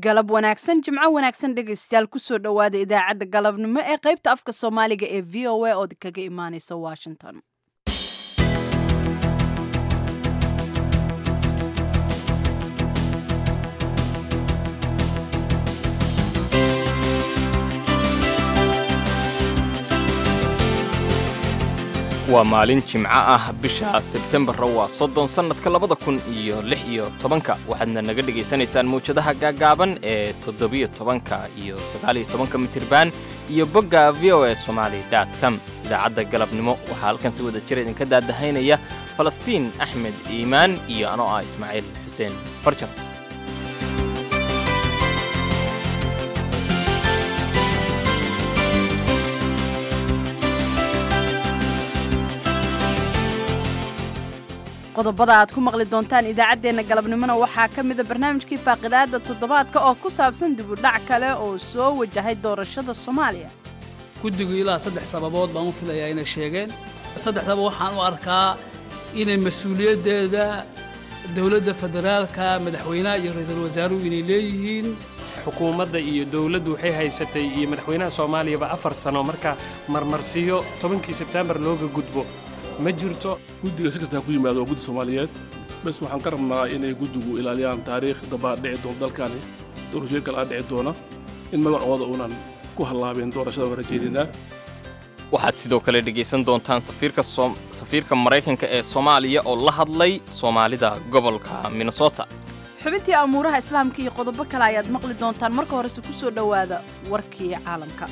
galab wanaagsan jimco wanaagsan dhegaystayaal kusoo dhowaada idaacadda galabnimo ee qaybta afka soomaaliga ee v o a ood kaga imaaneysa washington waa maalin jimco ah bisha sebtembarra waa soddon sannadka labada kun iyo lix iyo tobanka waxaadna naga dhegaysanaysaan mawjadaha gaagaaban ee toddobiyo tobanka iyo sagaaliyo tobanka mitirban iyo bogga v o e somaali dot com idaacadda galabnimo waxaa halkan si wada jir idinka daadahaynaya falastiin axmed iimaan iyo anoo ah ismaaciil xuseen farjar qodobada aad ku maqli doontaan idaacaddeenna galabnimona waxaa ka mida barnaamijkii faaqidaada toddobaadka oo ku saabsan dibudhac kale oo soo wajahay doorashada soomaaliya guddigu ilaa saddex sababood baan u filayaa inay sheegeen saddexdaba waxaan u arkaa inay mas-uuliyaddeeda dowladda federaalka madaxweynaha iyo ra-iisul wasaaruhu inay leeyihiin xukuumadda iyo dowladdu waxay haysatay iyo madaxweynaha soomaaliyaba afar sano marka marmarsiyo tobankii sebtembar looga gudbo ma jirto guddiga si kastaa ku yimaado waa guddi soomaaliyeed bes waxaan ka rabnaa inay guddigu ilaaliyaan taariikh dambaa dhici doona dalkani doorashooyin kale aa dhici doona in magacooda uunan ku hallaabeen doorashada waan rajeedinaa waxaad sidoo kale dhegaysan doontaan safiirka maraykanka ee soomaaliya oo la hadlay soomaalida gobolka minnesota xubintii amuuraha islaamka iyo qodobo kale ayaad maqli doontaan marka horese ku soo dhowaada warkii caalamka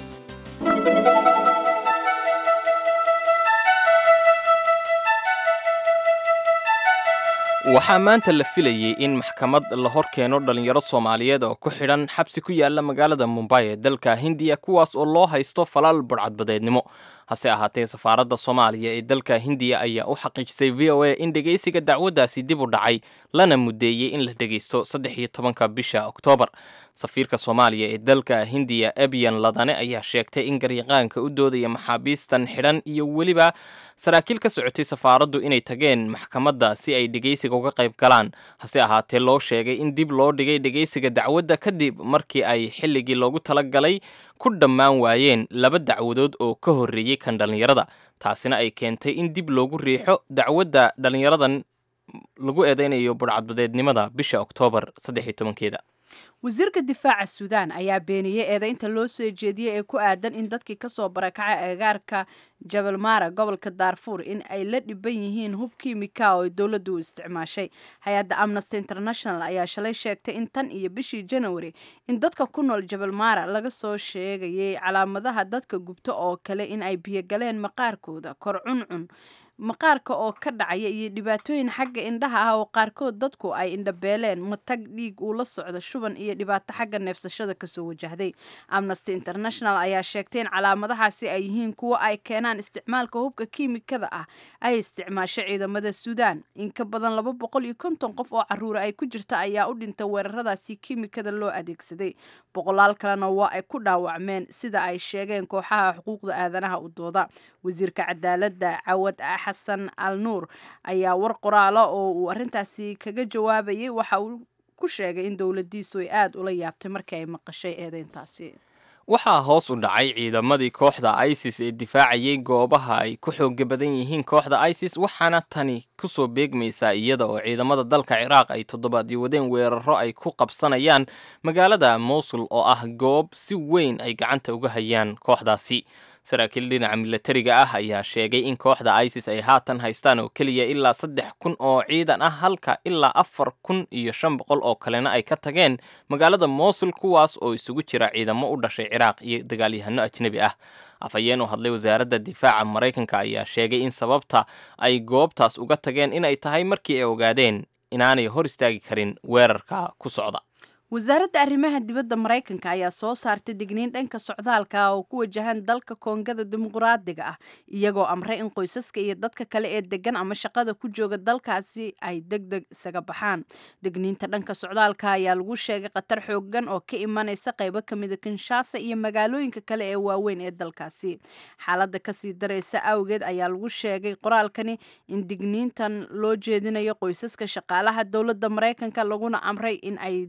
waxaa maanta la filayey in maxkamad la hor keeno dhallinyaro soomaaliyeed oo ku xidhan xabsi ku yaala magaalada mumbay ee dalka hindiya kuwaas oo loo haysto falaal burcadbadeednimo hase ahaatee safaaradda soomaaliya ee dalka hindiya ayaa u xaqiijisay v o a in dhegaysiga dacwaddaasi dib u dhacay lana muddeeyey in la dhegaysto saddex iyo tobanka bisha oktoobar safiirka soomaaliya ee dalka hindiya ebiyan ladane ayaa sheegtay in garyaqaanka u doodaya maxaabiistan xidhan iyo weliba saraakiil ka socotay safaaraddu inay tageen maxkamadda si ay dhegaysiga uga qayb galaan hase ahaatee loo sheegay in dib loo dhigay dhegaysiga dacwadda kadib markii ay xilligii loogu talagalay ku dhammaan waayeen laba dacwadood oo ka horreeyey kan dhallinyarada taasina ay keentay in dib loogu riixo dacwadda dhallinyaradan lagu eedeynayo budhcadbadeednimada bisha oktoobar saddex iyo tobankeeda wasiirka difaaca suudaan ayaa beeniyey eedaynta loo soo jeediyey ee ku aadan in dadkii kasoo barakacay agagaarka jabal mara gobolka daarfuur in ay la dhiban yihiin hub kiimika oo dowladdu u isticmaashay hay-adda amnesty international ayaa shalay sheegtay in tan iyo bishii janawari in dadka ku nool jabal mara laga soo sheegayay calaamadaha dadka gubto oo kale in ay biyogaleen maqaarkooda kor cuncun maqaarka oo ka dhacaya iyo dhibaatooyin xagga indhaha ah oo qaarkood dadku ay indhabeeleen matag dhiig uu la socdo shuban iyo dhibaato xagga neefsashada kasoo wajahday amnesty international ayaa sheegtay in calaamadahaasi ay yihiin kuwo ay keenaan isticmaalka hubka kiimikada ah ay isticmaasho ciidamada suudaan in ka badan laba boqol iyo konton qof oo caruura ay ku jirta ayaa u dhintay weeraradaasi kiimikada loo adeegsaday boqolaal kalena waa ay ku dhaawacmeen sida ay sheegeen kooxaha xuquuqda aadanaha u dooda wasiirka cadaaladda cawad xasan al nuur ayaa war qoraala oo uu arrintaasi kaga jawaabayay waxa uu ku sheegay in dowladdiisu ay aada ula yaabtay markii ay maqashay eedeyntaasi waxaa hoos u dhacay ciidamadii kooxda isis ee difaacayay goobaha ay ku xooga badan yihiin kooxda isis waxaana tani kusoo beegmaysaa iyada oo ciidamada dalka ciraaq ay toddobaadyo wadeen weeraro ay ku qabsanayaan magaalada mowsul oo ah goob si weyn ay gacanta uga hayaan kooxdaasi saraakiil dhinaca milatariga ah ayaa sheegay in kooxda isis ay haatan haystaan oo keliya ilaa saddex kun oo ciidan ah halka ilaa afar kun iyo shan boqol oo kalena ay ka tageen magaalada mowsul kuwaas oo isugu jira ciidamo u dhashay ciraaq iyo dagaalyahano ajnebi ah afhayeen u hadlay wasaaradda difaaca maraykanka ayaa sheegay in sababta ay goobtaas uga tageen inay tahay markii ay ogaadeen inaanay hor istaagi karin weerarka ku socda wasaaradda arrimaha dibadda maraykanka ayaa soo saartay digniin dhanka socdaalka oo ku wajahan dalka koongada dimuqraadiga ah iyagoo amray in qoysaska iyo dadka kale ee degan ama shaqada ku jooga dalkaasi ay deg deg isaga baxaan digniinta dhanka socdaalka ayaa lagu sheegay khatar xoogan oo ka imanaysa qaybo kamida kinshaasa iyo magaalooyinka kale ee waaweyn ee dalkaasi xaaladda kasii daraysa awgeed ayaa lagu sheegay qoraalkani in digniintan loo jeedinayo qoysaska shaqaalaha dowladda maraykanka laguna amray in ay dalkaasi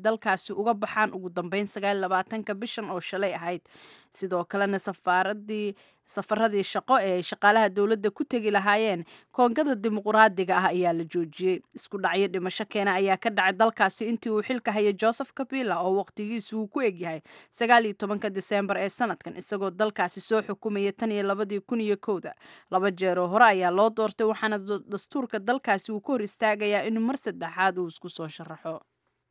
dalkaasi uga baxaan ugu dambeyn sagaalabaatanka bishan oo shalay ahayd sidoo kalena safaaradii safaradii shaqo ee ay shaqaalaha dowladda ku tegi lahaayeen koongada dimuquraadiga ah ayaa la joojiyey isku dhacyo dhimasho keena ayaa ka dhacay dalkaasi intii uu xilka hayay joseph kabila oo waqtigiisu uu ku egyahay sagaal iyo tobanka diseembar ee sanadkan isagoo dalkaasi soo xukumaya tan iyo labadii kun iyo kowda laba jeeroo hore ayaa loo doortay waxaana dastuurka dalkaasi uu ka hor istaagayaa inuu mar saddexaad uu isku soo sharaxo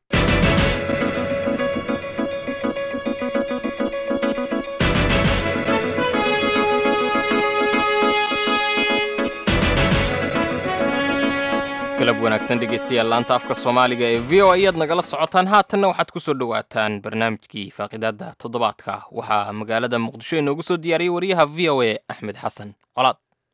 galab wanaagsan dhegeystayaal laanta afka soomaaliga ee v o ayaad nagala socotaan haatanna waxaad ku soo dhowaataan barnaamijkii faaqidaada toddobaadka waxaa magaalada muqdisho inoogu soo diyaariyey wariyaha v o a axmed xasan colaad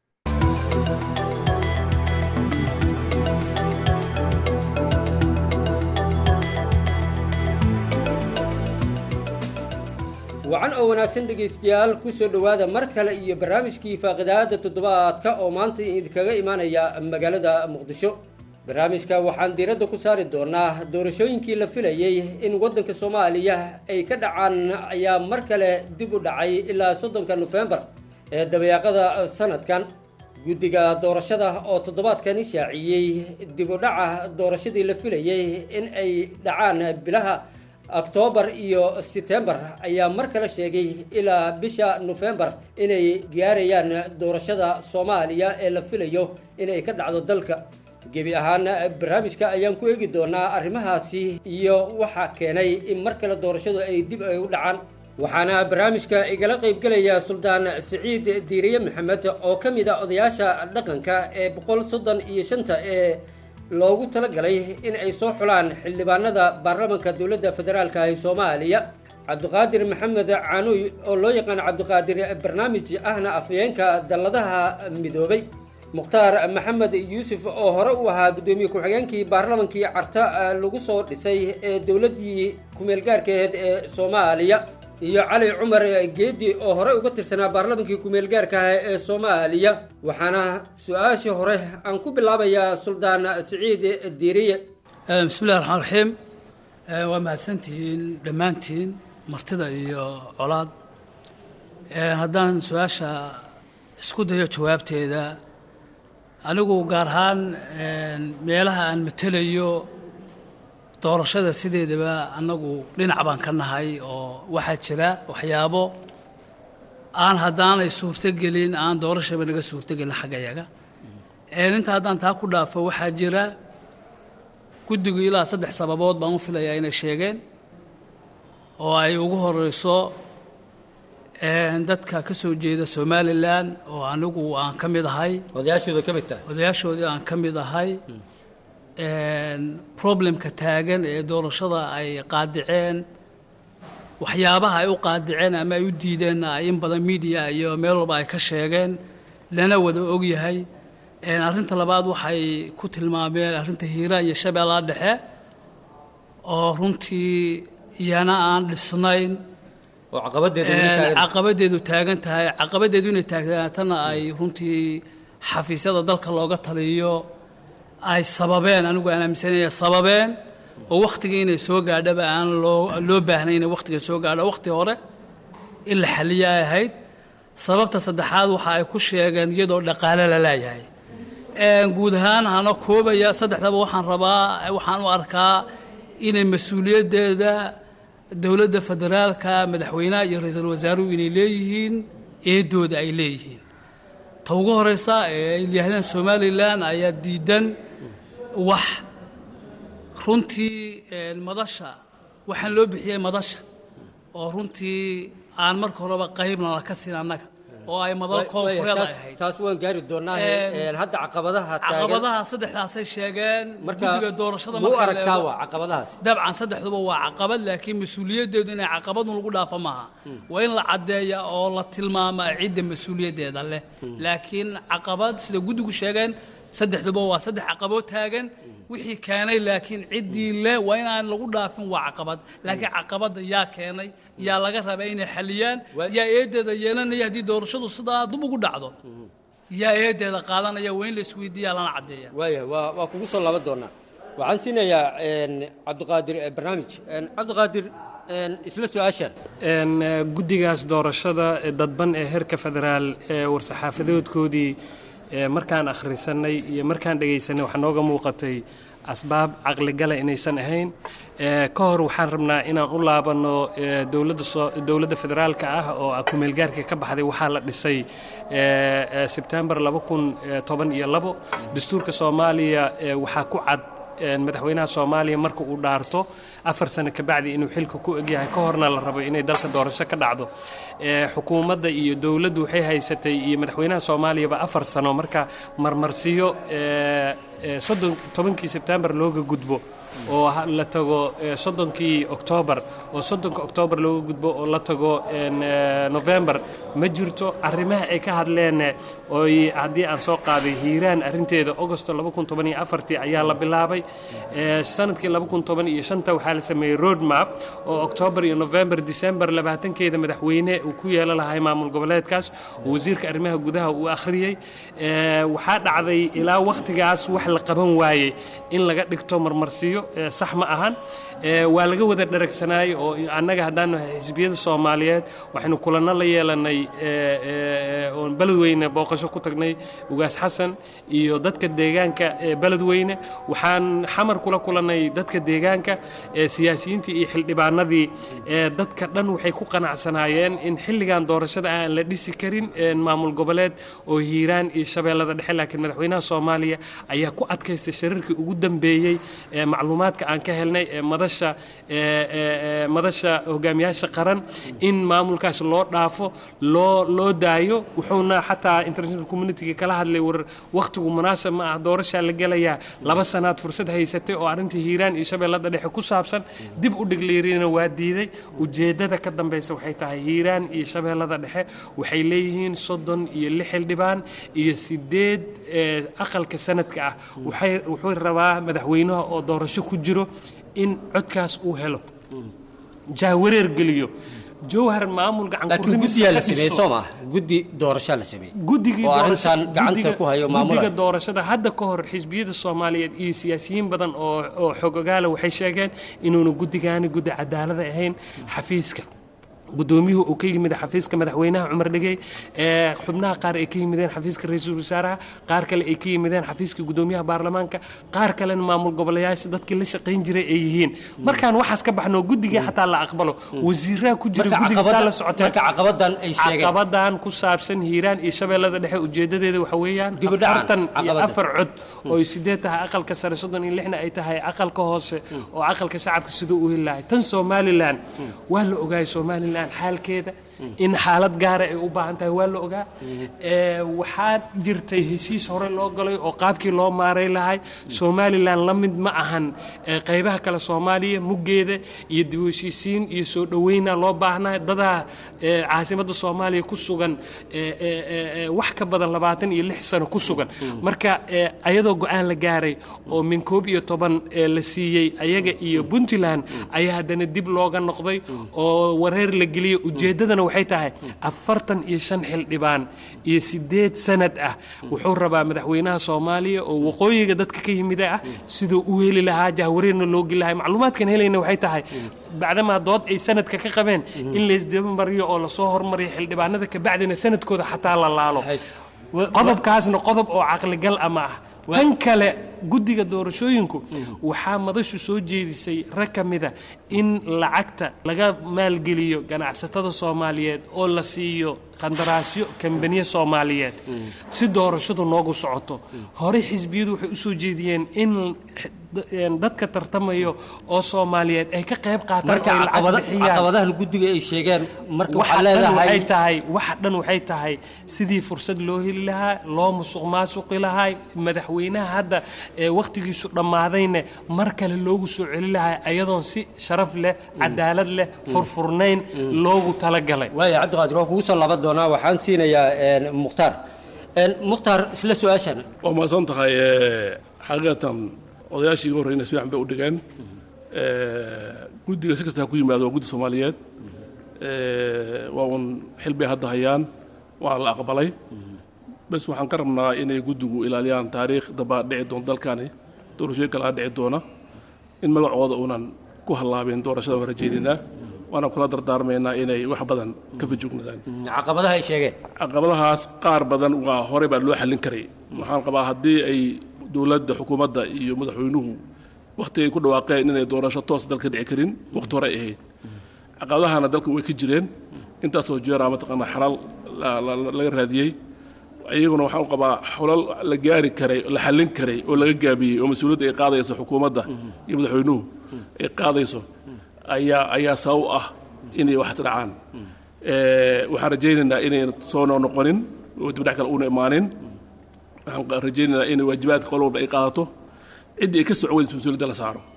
wacan oo wanaagsan dhegaystayaal ku soo dhowaada mar kale iyo barnaamijkii faaqidaada toddobaadka oo maanta idinkaga imaanaya magaalada muqdisho barnaamijka waxaan diiradda ku saari doonaa doorashooyinkii la filayey in waddanka soomaaliya ay ka dhacaan ayaa mar kale dib u dhacay ilaa soddonka nofembar ee dabayaaqada sanadkan guddiga doorashada oo toddobaadkani shaaciyey dib u dhaca doorashadii la filayey in ay dhacaan bilaha oktoobar iyo setembar ayaa mar kale sheegay ilaa bisha nofembar inay gaarayaan doorashada soomaaliya ee la filayo inay ka dhacdo dalka gebi ahaan barnaamijka ayaan ku eegi doonaa arrimahaasi iyo waxaa keenay in mar kale doorashadu ay dib ay u dhacaan waxaana barnaamijka igala qaybgelaya suldaan siciid diiriye maxamed oo ka mid a odayaasha dhaqanka ee boqol soddon iyo shanta ee loogu talagalay in ay soo xulaan xildhibaanada baarlamanka dowladda federaalka ee soomaaliya cabdiqaadir maxamed canuy oo loo yaqaan cabdiqaadir barnaamij ahna afhayeenka dalladaha midoobay mukhtaar maxamed yuusuf oo hore u ahaa guddoomiye ku-xigeenkii baarlamankii carta lagu soo dhisay ee dowladdii kumeelgaarkeed ee soomaaliya iyo cali cumar geedi oo horey uga tirsanaa baarlamankii ku-meelgaarka ah ee soomaaliya waxaana su-aashii hore aan ku bilaabayaa suldaan siciid diiriye bismillahi raxmaan raxiim waa mahadsantihiin dhammaantiin martida iyo colaad haddaan su-aasha isku dayo jawaabteeda anigu gaar ahaan meelaha aan matelayo doorashada sideedaba annagu dhinac baan ka nahay oo waxaa jira waxyaabo aan haddaanay suurtogelin aan doorashaba naga suurtogelin xaggayaga inta haddaan taa ku dhaafo waxaa jira guddigu ilaa saddex sababood baan u filayaa inay sheegeen oo ay ugu horeyso dadka ka soo jeeda somalilan oo anigu aan ka mid ahay odayaashooda ka mid tahay odayaashoodii aan ka mid ahay problemka taagan ee doorashada ay qaadiceen waxyaabaha ay u qaadiceen ama ay u diideen ay in badan media iyo meel walba ay ka sheegeen lana wada ogyahay arrinta labaad waxay ku tilmaameen arrinta hiiraan iyo shabeellaha dhexe oo runtii iyana aan dhisnayn oo caqabadeeda caqabadeedu taagan tahay caqabadeedu inay taagnaatana ay runtii xafiisyada dalka looga taliyo ay sababeen anigu aan aaminsanaya sababeen oo wakhtigii inay soo gaadhaba aan loo loo baahnay inay wakhtiga soo gaadho wakhti hore in la xaliya ay ahayd sababta saddexaad waxa ay ku sheegeen iyadoo dhaqaale la leeyahay guud ahaan hana koobaya saddexdaba waxaan rabaa waxaan u arkaa inay mas-uuliyaddeeda dowladda federaalka madaxweynaha iyo ra-iisul wasaaruhu inay leeyihiin eedooda ay leeyihiin ta ugu horeysa ee ay yidhaahdeen somalilan ayaa diidan wax runtii madasha waxaan loo bixiyey madasha oo runtii aan marka horeba qaybna la ka siin annaga oo ay madal koonfureed ay ahayd taas waan gaari doonaa hadda caqabadaha taagan caqabadaha saddexdaasay sheegeen marka guddiga doorashada muu marka la aragtaa eego. waa caqabadahaas dabcan saddexduba waa caqabad laakiin mas-uuliyaddeedu inay caqabadun lagu dhaafo maaha waa in la caddeeya oo la tilmaamaa cidda mas-uuliyaddeeda leh laakiin caqabad sida guddigu sheegeen saddexduba waa saddex caqaboo taagan wixii keenay laakiin ciddii leh waa inaan lagu dhaafin waa caqabad laakiin caqabadda yaa keenay yaa laga rabaa inay xaliyaan Waa- yaa eedeeda yeelanaya haddii doorashadu sidaa dub ugu dhacdo yaa eedeeda qaadanaya waa in la isweydiiyaa lana caddeeya waayahay waa waa kugu soo laaban doonaa waxaan siinayaa cabdiqaadir barnaamij cabdiqaadir isla su-aashan guddigaas doorashada dadban ee heerka federaal ee war-saxaafadoodkoodii markaan akhrisanay iyo markaan dhegaysanay waxaa nooga muuqatay asbaab caqligala inaysan ahayn ka hor waxaan rabnaa inaan u laabanno dowladda federaalka ah oo kumeelgaarka ka baxday waxaa la dhisay sebtembar iyo dastuurka soomaaliya waxaa ku cad madaxweynaha soomaaliya marka uu dhaarto afar sano kabacdi inuu xilka ku egyahay ka horna la rabo inay dalka doorasho ka dhacdo xukuumadda iyo dowladdu waxay haysatay iyo madaxweynaha soomaaliyaba afar sano marka marmarsiyo tobankii sebtembar looga gudbo oo la tago soddonkii oktoobar oo soddonka oktoobar looga gudbo oo la tago novembar ma jirto arrimaha ay ka hadleen oy haddii aan soo qaaday hiiraan arrinteeda augosto ayaa la bilaabay sanadkii waxaa la sameeyey road map oo oktoobar iyo november december labaatankeeda madaxweyne uu ku yeelo lahay maamul goboleedkaas oo wasiirka arrimaha gudaha uu akhriyey waxaa dhacday ilaa wakhtigaas wax la qaban waayey in laga dhigto marmarsiyo sax ma ahan waa laga wada dharagsanaayey oo annaga haddaan nahay xisbiyada soomaaliyeed waxaynu kulanno la yeelanay oon beledweyne booqasho ku tagnay ugaas xasan iyo dadka deegaanka beledweyne waxaan xamar kula kulannay dadka deegaanka siyaasiyiintii iyo xildhibaanadii dadka dhan waxay ku qanacsanaayeen in xilligan doorashada aan la dhisi karin maamul goboleed oo hiiraan iyo shabeellada dhexe laakiin madaxweynaha soomaaliya ayaa ku adkaystay shariirkii ugu dambeeyey macluumaadka aan ka helnay ee madasha madasha hogaamiyaasha qaran in maamulkaas loo dhaafo loo loo daayo wuxuuna xataa international communitiga kala hadlay war wakhtigu munaasab ma ah doorashaa la gelayaa laba sanaad fursad haysatay oo arrintii hiiraan iyo shabeellada dhexe ku saabsan dib u dhigliirina waa diiday ujeeddada ka dambaysa waxay tahay hiiraan iyo shabeellada dhexe waxay leeyihiin soddon iyo lix xildhibaan iyo sideed aqalka sanadka ah wuxuu rabaa madaxweynaha oo doorasho ku jiro in codkaas uu helo jahwareer geliyo jowhar maamul laakiin guddiyaa la sameeyey soo maaha guddi doorashaa la sameeyey guddigii oo arrintan gacanta ku hayo guddiga maamulaya doorashada hadda ka hor xisbiyada soomaaliyeed iyo siyaasiyiin badan oo oo xogogaala waxay sheegeen inuuna guddigaani guddi cadaalada ahayn xafiiska gudoomiyuhu uu ka yimid xafiiska madaxweynaha cumar dhigey ee xubnaha qaar ay ka yimideen xafiiska ra-iisul wasaaraha qaar kale ay ka yimideen xafiiska gudoomiyaha baarlamaanka qaar kalena maamul goboleyaasha dadkii la shaqayn jiray ay yihiin markaan waxaas ka baxno guddigii xataa la aqbalo wasiiraha ku jira marka guddiga saa la caqabada- socoteen marka caqabadan ay sheegeen caqabadan ku saabsan hiiraan iyo shabeellada dhexe ujeedadeeda waxa weeyaan Dib u dhacan, afartan iyo caqabada. afar cod oo ay sideed tahay aqalka sare soddon iyo lixna ay tahay aqalka hoose oo aqalka shacabka siduu u heli lahay tan somalilan waa la ogaayay somalilan xaalkeeda in xaalad gaara ay u baahan tahay waa la ogaa Ee, waxaa jirtay heshiis hore loo galay oo qaabkii loo maaray lahay somalilan la mid ma ahan ee, qaybaha kale soomaaliya muggeeda iyo dib u heshiisiin iyo soo dhoweyna loo baahnaa dadaa ee, caasimadda soomaaliya ku sugan ee, ee, ee, ee, wax ka badan labaatan iyo lix sano ku sugan marka ee, ayadoo go-aan la gaaray oo min koob iyo toban ee, la siiyey ayaga iyo puntland ayaa haddana dib looga noqday oo wareer la geliyey ujeeddadana waxay tahay afartan iyo shan xildhibaan iyo sideed sanad ah wuxuu rabaa madaxweynaha soomaaliya oo waqooyiga dadka ka yimida ah siduu u heli lahaa jahwareerna loo geli lahaa macluumaadkan helayna waxay tahay bacdamaa dood ay sanadka ka qabeen in laysdaba mariyo oo lasoo hormariyo xildhibaanada kabacdina sanadkooda xataa la laalo qodobkaasna qodob oo caqligal ama ah tan kale guddiga doorashooyinku waxaa madashu soo jeedisay rag ka mida in lacagta laga maalgeliyo ganacsatada soomaaliyeed oo la siiyo qandaraasyo kambaniye soomaaliyeed si doorashadu noogu socoto horey xisbiyadu waxay u soo jeediyeen in dadka tartamayo oo soomaaliyeed ay ka qayb qaataan marka oo ay lacag caqabada- bixiyaan caqabadahan guddiga ay sheegeen marka waxa waxaa dhan waxay leedahay tahay waxa dhan waxay tahay sidii fursad loo heli lahaa loo musuq maasuqi lahaa madaxweynaha hadda ee wakhtigiisu dhammaadayna mar kale loogu soo celi lahaa ayadoon si sharaf leh cadaalad leh furfurnayn loogu talagalay waaya cabdiqaadir waa kugu soo laaban doonaa waxaan siinayaa een, mukhtaar Een, mukhtaar isla su-aashan waa mahadsan tahay eh, xaqiiqatan odayaashii iga horreyna si fiican bay u dhigeen Eh, guddiga si kasta ha ku yimaado waa guddi soomaaliyeed Eh, waa un xil bay hadda hayaan waana la aqbalay bes waxaan ka rabnaa inay guddigu ilaaliyaan taariikh daba dhici doonto dalkani doorashooyin kalaa dhici doona in magacooda uunan ku hallaabin doorashada waan rajaynaynaa waana kula dardaarmaynaa inay wax badan ka fajugnaadaan caqabadaha ay sheegeen caqabadahaas qaar badan waa horey baa loo xallin karay waxaan qabaa haddii ay dowladda xukuumadda iyo madaxweynuhu wakhti ay ku dhawaaqeen inay doorasho toos dalka dhici karin wakhti hore ay ahayd caqabadahana dalka way ka jireen intaasoo jeeraa mataqaanaa xalal la- la- la- laga raadiyey iyaguna waxaan u qabaa xulal la gaari karay la xallin karay oo laga gaabiyey oo mas-uuliyadda ay qaadayso xukuumadda iyo madaxweynuhu ay qaadayso ayaa ayaa sabab u ah inay wax dhacaan Eh, waxaan rajaynaynaa inayna soo noqonin oo dibdhac kale una imaanin waxaan qa- rajaynaynaa in waajibaadka qol walba ay qaadato ciddii ay ka socon weysa mas-uuliyadda la saaro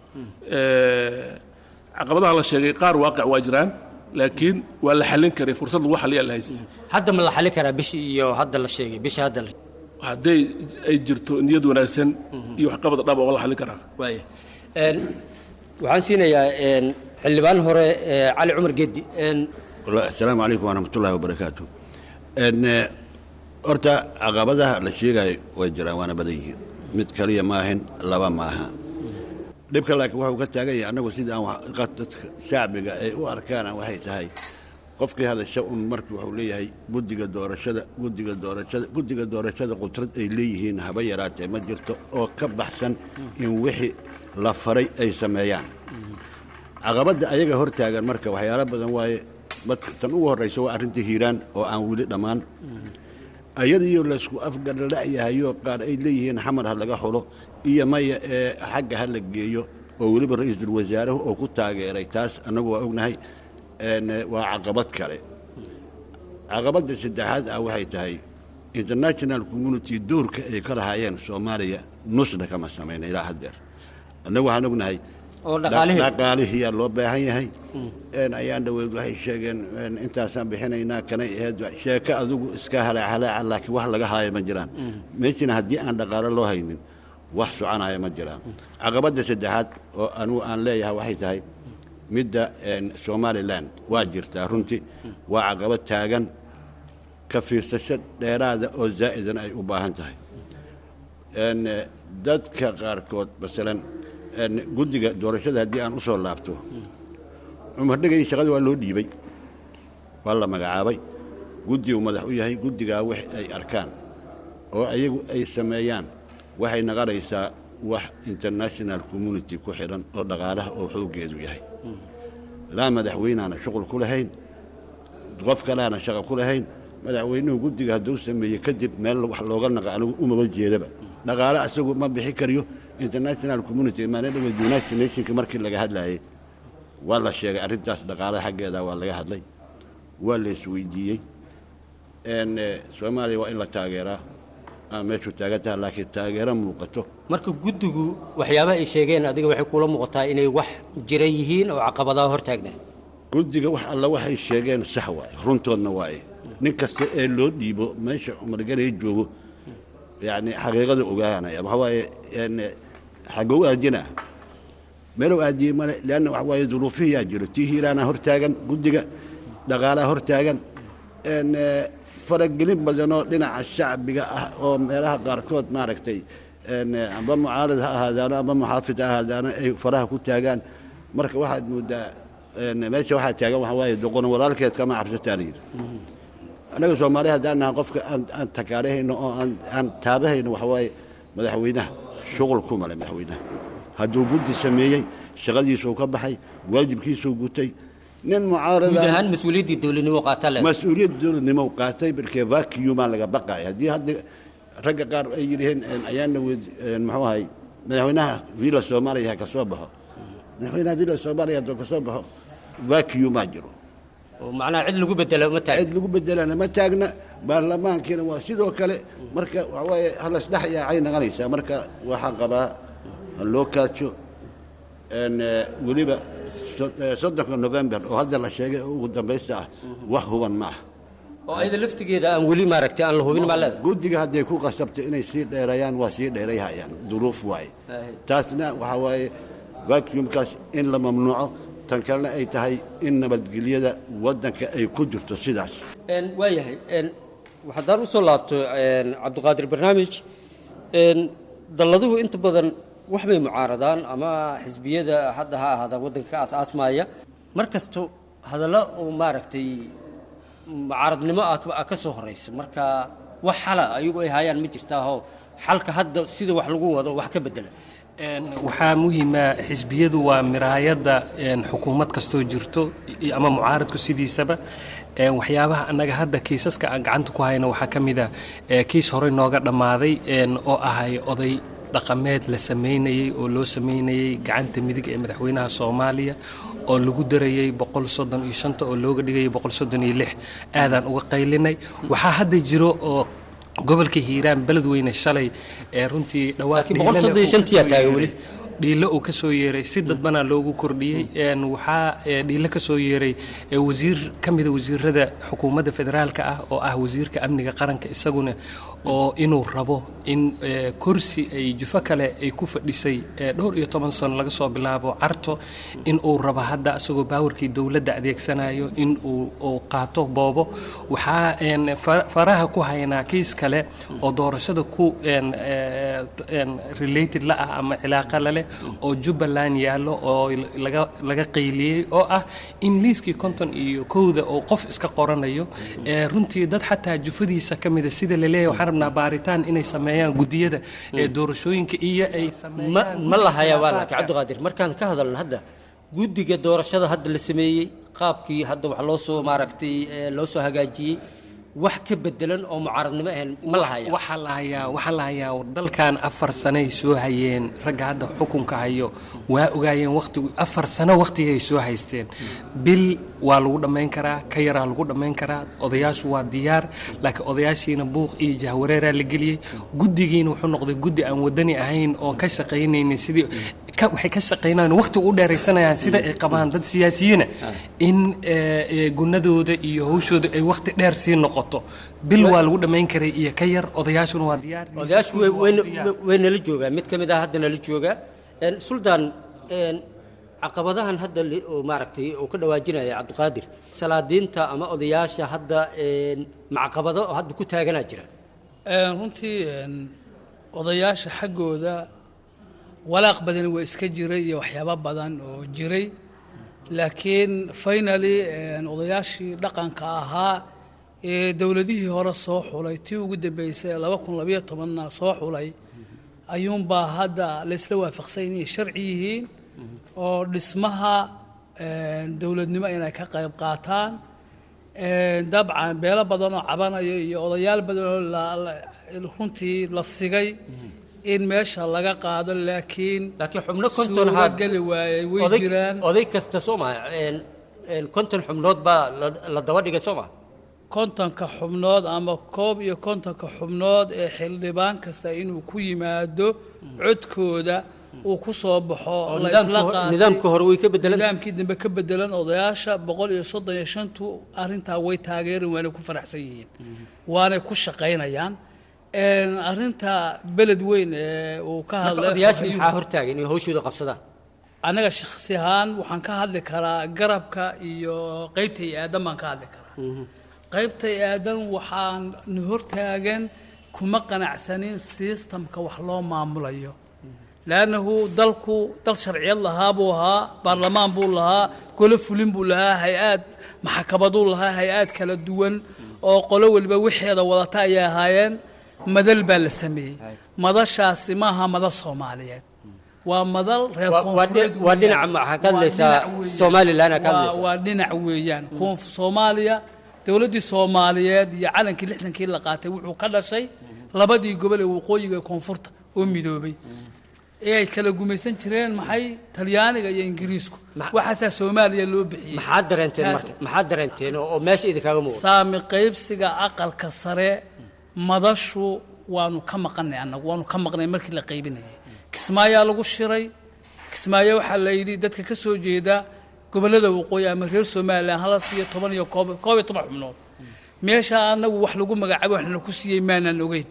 Eh, caqabadaha la sheegay qaar waaqic waa jiraan laakiin waa la xallin karay fursad lagu xalliyaa la haysta hadda ma la xali karaa bishii iyo hadda la sheegay bishii hadda la hadday ay jirto niyad wanaagsan iyo waxqabad dhab oo la xallin karaa waaya Een, waxaan siinayaa een, xildhibaan hore ee, cali cumar geddi een, asalaamu calaykum waraxmatullaahi wabarakaatu n horta caqabadaha la sheegayo way jiraan waana badan yihiin mid kaliya maahan laba maaha dhibka laakiin waxuu ka taagan yahay annagu sida aan wax- dadka shacbiga ay u arkaana waxay tahay qofkii hadasha un markii wuxuu leeyahay guddiga doorashada guddiga doorashada guddiga doorashada qudrad ay leeyihiin haba yaraatee ma jirto oo ka baxsan in wixii la faray ay sameeyaan caqabadda ayaga hor taagan marka waxyaalo badan waaye marka tan ugu horraysa waa arrinta hiiraan oo aan weli dhammaan ayadiyo laysku afgarla'yahayo qaar ay leeyihiin xamar ha laga xulo iyo maya ee xagga ha la geeyo oo weliba ra-iisul wasaaruhu oo ku taageeray taas annagu waa ognahay een, waa caqabad kale caqabadda saddexaad ah waxay tahay international community doorka ay ka lahaayeen soomaaliya nusna kama samayn ilaa haddeer annagu waxaan ognahay oo dhaqaalihii dhaqaalihiyaa loo baahan yahay een ayaan dhaweyd waxay sheegeen een intaasaan bixinaynaa kanay ahayd sheeko adigu iska halaahalaaca laakiin wax laga haayo ma jiraan meeshana haddii aan dhaqaalo loo haynin wax soconaya ma jiraan caqabadda saddexaad oo anugu aan leeyahay waxay tahay midda een somalilan waa jirtaa runtii waa caqabad taagan ka fiirsasho dheeraada oo zaa'idan ay u baahan tahay een eh, dadka qaarkood masalan een guddiga doorashada haddii aan u soo laabto cumar dhegay shaqada waa loo dhiibay waa la magacaabay guddigu madax u yahay guddigaa wax ay arkaan oo ayagu ay sameeyaan waxay naqanaysaa wax international community ku xidhan oo dhaqaalaha oo xooggeedu yahay laa madaxweynaana shuqul ku lahayn qof kaleana shaqo ku lahayn madaxweynuhu guddiga hadduu sameeyey kadib meel wax looga naqa anigu umaba jeedaba dhaqaale asagu ma bixi kariyo international community maanadhawe united nationka markii laga hadlayay waa la sheegay arrintaas dhaqaalaha xaggeeda waa laga hadlay waa la isweydiiyey n soomaaliya waa in la taageeraa aa meeshu taagan tahay laakiin taageero muuqato marka guddigu waxyaabaha ay sheegeen adiga waxay kula muuqataa inay wax jira yihiin oo caqabadaha hor taagnaa guddiga wax alla waxay sheegeen sax waaye runtoodna waaye nin kasta ee loo dhiibo meesha cumarganay joogo yani xaqiiqada ogaanaya waxa waaye n xagow aadina meelow aadiye male leanna waxa waaye duruufihiyaa jiro tii hiiraana hor taagan guddiga dhaqaalaha hor taagan n faragelin badanoo dhinaca shacbiga ah oo meelaha qaarkood maaragtay n amba mucaarad ha ahaadaano amba muxaafid ha ahaadaano ay faraha ku taagaan marka waxaad moodaa n meesha waxaa taagan waxa waaye doqon walaalkeed kama cabsataa la yidhi annaga soomaaliya haddaan nahay qofka aan aan takaarahayno oo aan aan taabahayno waxa waaye madaxweynaha shuqul ku male madaxweynaha hadduu guddi sameeyey shaqadiisuu ka baxay waajibkiisuu gutay nin guud mucaarada ahaan mas-uuliyaddii dowladnimo qaataa le mas-uuliyad dowladnimo qaatay markee vacuumaa laga baqaya haddii hadda ragga qaar ay yidhaheen ayaana wed muxuu ahay madaxweynaha villa soomaaliya ha ka soo baxo madaxweynaha villa soomaaliya hadduu ka soo baxo vacuumaa jiro oo macnaha cid lagu bedelo ma tahay cid lagu bedelana ma taagna baarlamaankiina waa sidoo kale marka waxa waaye halasdhex yaacay naqanaysaa marka waxaan qabaa ha loo kaajo n weliba so- eh, soddonka november oo hadda la sheegay oo ugu dambaysta ah wax huban ma ah oo ayada laftigeeda aan weli maaragtay aan la hubin maa leeda guddiga hadday ku qasabtay inay sii dheerayaan waa sii dheerayhayaan duruuf waaye taasna waxaa waaye vacuumkaas in la mamnuuco tan kalena ay tahay in nabadgelyada waddanka ay ku jirto sidaas waa yahay haddaan usoo laabto cabdiqaadir barnaamij een, dalladuhu inta badan waxbay mucaaradaan ama xisbiyada hadda ha ahaada waddanka ka aas-aasmaaya mar kasto hadallo oo maaragtay mucaaradnimo ah ka soo horaysa marka wax xala ayagu ay hayaan ma jirtaahoo xalka hadda sida wax lagu wado wax ka bedela waxaa muhiima xisbiyadu waa miraayadda xukuumad kastoo jirto ama mucaaradku sidiisaba waxyaabaha annaga hadda kiisaska aan gacanta ku hayno waxaa ka mid a kiis horey nooga dhammaaday oo ahay oday dhaqameed la samaynayey oo loo samaynayey gacanta midig ee madaxweynaha soomaaliya oo lagu darayey boqol soddon iyo shanta oo looga dhigayay boqol soddon iyo lix aadaan uga qaylinay waxaa hadda jiro oo gobolka hiiraan beledweyne shalay ee runtii dhiilo uu ka soo yeeray si dadbanaa loogu kordhiyey waxaa dhiilo ka soo yeeray wasiir ka mida wasiirada xukuumadda federaalka ah oo ah wasiirka amniga qaranka isaguna oo inuu rabo in kursi ay jufo kale ay ku fadhisay dhowr iyo toban sano laga soo bilaabo carto in uu rabo hadda isagoo baawarkii dowladda adeegsanayo in uu qaato boobo waxaa faraha ku haynaa kiis kale oo doorashada ku related la ah ama cilaaqa laleh oo jubbaland yaallo oo laga qayliyey oo ah in liiskii konton iyo kowda oo qof iska qoranayo runtii dad xataa jufadiisa ka mida sida laleeyahay waxaan rabnaa baaritaan inay sameeyaan guddiyada ee doorashooyinka iyo ay ma la hayaa waa laakiin cabdiqaadir markaan ka hadalno hadda guddiga doorashada hadda la sameeyey qaabkii hadda wax loo soo maaragtay loo soo hagaajiyey wax ka bedelan oo mucaaradnimo ahayn ma la hayaa waxaa la hayaa waxaa la hayaa dalkan afar sanay soo hayeen ragga hadda xukunka hayo waa ogaayeen waqtigu afar sano waqtigay soo haysteen bil waa lagu dhammayn karaa ka yaraa lagu dhammayn karaa odayaashu waa diyaar laakiin odayaashiina buuq iyo jahwareeraa la geliyey guddigiina wuxuu noqday guddi aan wadani ahayn oon ka shaqaynaynin sidii waxay ka shaqaynayaan waqti u dheeraysanayaan sida ay qabaan dad siyaasiyiina in gunadooda iyo hawshooda ay waqti dheer sii noqoto bil waa lagu dhammayn karay iyo ka yar odayaashuna waa diyaar odayaashu way nala joogaa mid ka mid ah hadda nala joogaa suldaan caqabadahan hadda maaragtay uu ka dhawaajinaya cabdiqaadir salaadiinta ama odayaasha hadda macaqabado oo hadda ku taaganaa jira runtii odayaasha xaggooda walaaq badan waa iska jiray iyo waxyaabo badan oo jiray laakiin finaly odayaashii dhaqanka ahaa ee dowladihii hore soo xulay tii ugu dambeysay ee laba kun labayo tobanna soo xulay ayuunbaa hadda laysla waafaqsan inay sharci yihiin oo dhismaha dowladnimo inay ka qayb qaataan dabcan beelo badan oo cabanayo iyo odayaal badan oo runtii la sigay in meesha laga qaado laakiin laakiin xubno konton geli waayey way jiraan oday kasta soo maa konton xubnood baa la daba dhigay soo maa kontonka xubnood ama koob iyo kontonka xubnood ee xildhibaan kasta inuu ku yimaado codkooda uu ku soo baxo laysla qaatay nidaamka hore way ka bedelan nidaamkii dambe ka bedelan odayaasha boqol iyo soddon iyo shantu arrintaa way taageereen waanay ku faraxsan yihiin waanay ku shaqaynayaan arrinta beled weyn ee uu ka hadlay odayaasha maxaa hortaagan inay hawshooda qabsadaan anaga shakhsi ahaan waxaan ka hadli karaa garabka iyo qaybta iyo aadan baan ka hadli karaa qaybta iyo aadan waxaan na hortaagan kuma qanacsanin systemka wax loo maamulayo lannahu dalku dal sharciyad lahaa buu ahaa baarlamaan buu lahaa golo fulin buu lahaa hay-aad maxakabaduu lahaa hay-aad kala duwan oo qolo weliba wixeeda wadata ayay ahaayeen madal baa la sameeyey madashaasi maaha madal soomaaliyeed waa madal reer waa dhinaca maxaa ka hadlaysaa somalilan ka hadlaysaa waa dhinac weeyaan koonf soomaaliya dowladdii soomaaliyeed iyo calankii lixdankii la qaatay wuxuu ka dhashay labadii gobol ee waqooyiga ee koonfurta oo midoobay ee ay kala gumaysan jireen maxay talyaaniga iyo ingiriisku waxaasaa soomaaliya loo bixiyey maxaad dareenteen marka maxaad dareenteen oo meesha idinkaaga muuqda saami qaybsiga aqalka sare madashu waanu ka maqanay annagu waanu ka maqnay markii la qaybinayay kismaayaa lagu shiray kismaayo waxaa la yidhi dadka ka soo jeeda gobollada waqooyi ama reer somalilan hala siiyo toban iyo koob koob iyo toban xubnood meesha annagu wax lagu magacaabo waxna ku siiyey maanaan ogeyn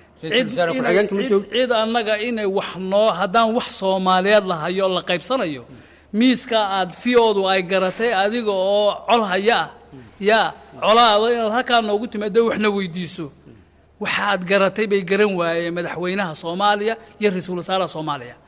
cid annaga inay wax noo haddaan wax soomaaliyeed la hayo la qaybsanayo miiska aad fiyoodu ay garatay adiga oo col haya ah yaa colaada inaad halkaa noogu timaado waxna weydiiso waxaad garatay bay garan waayeen madaxweynaha soomaaliya iyo ra-iisul wasaaraha soomaaliya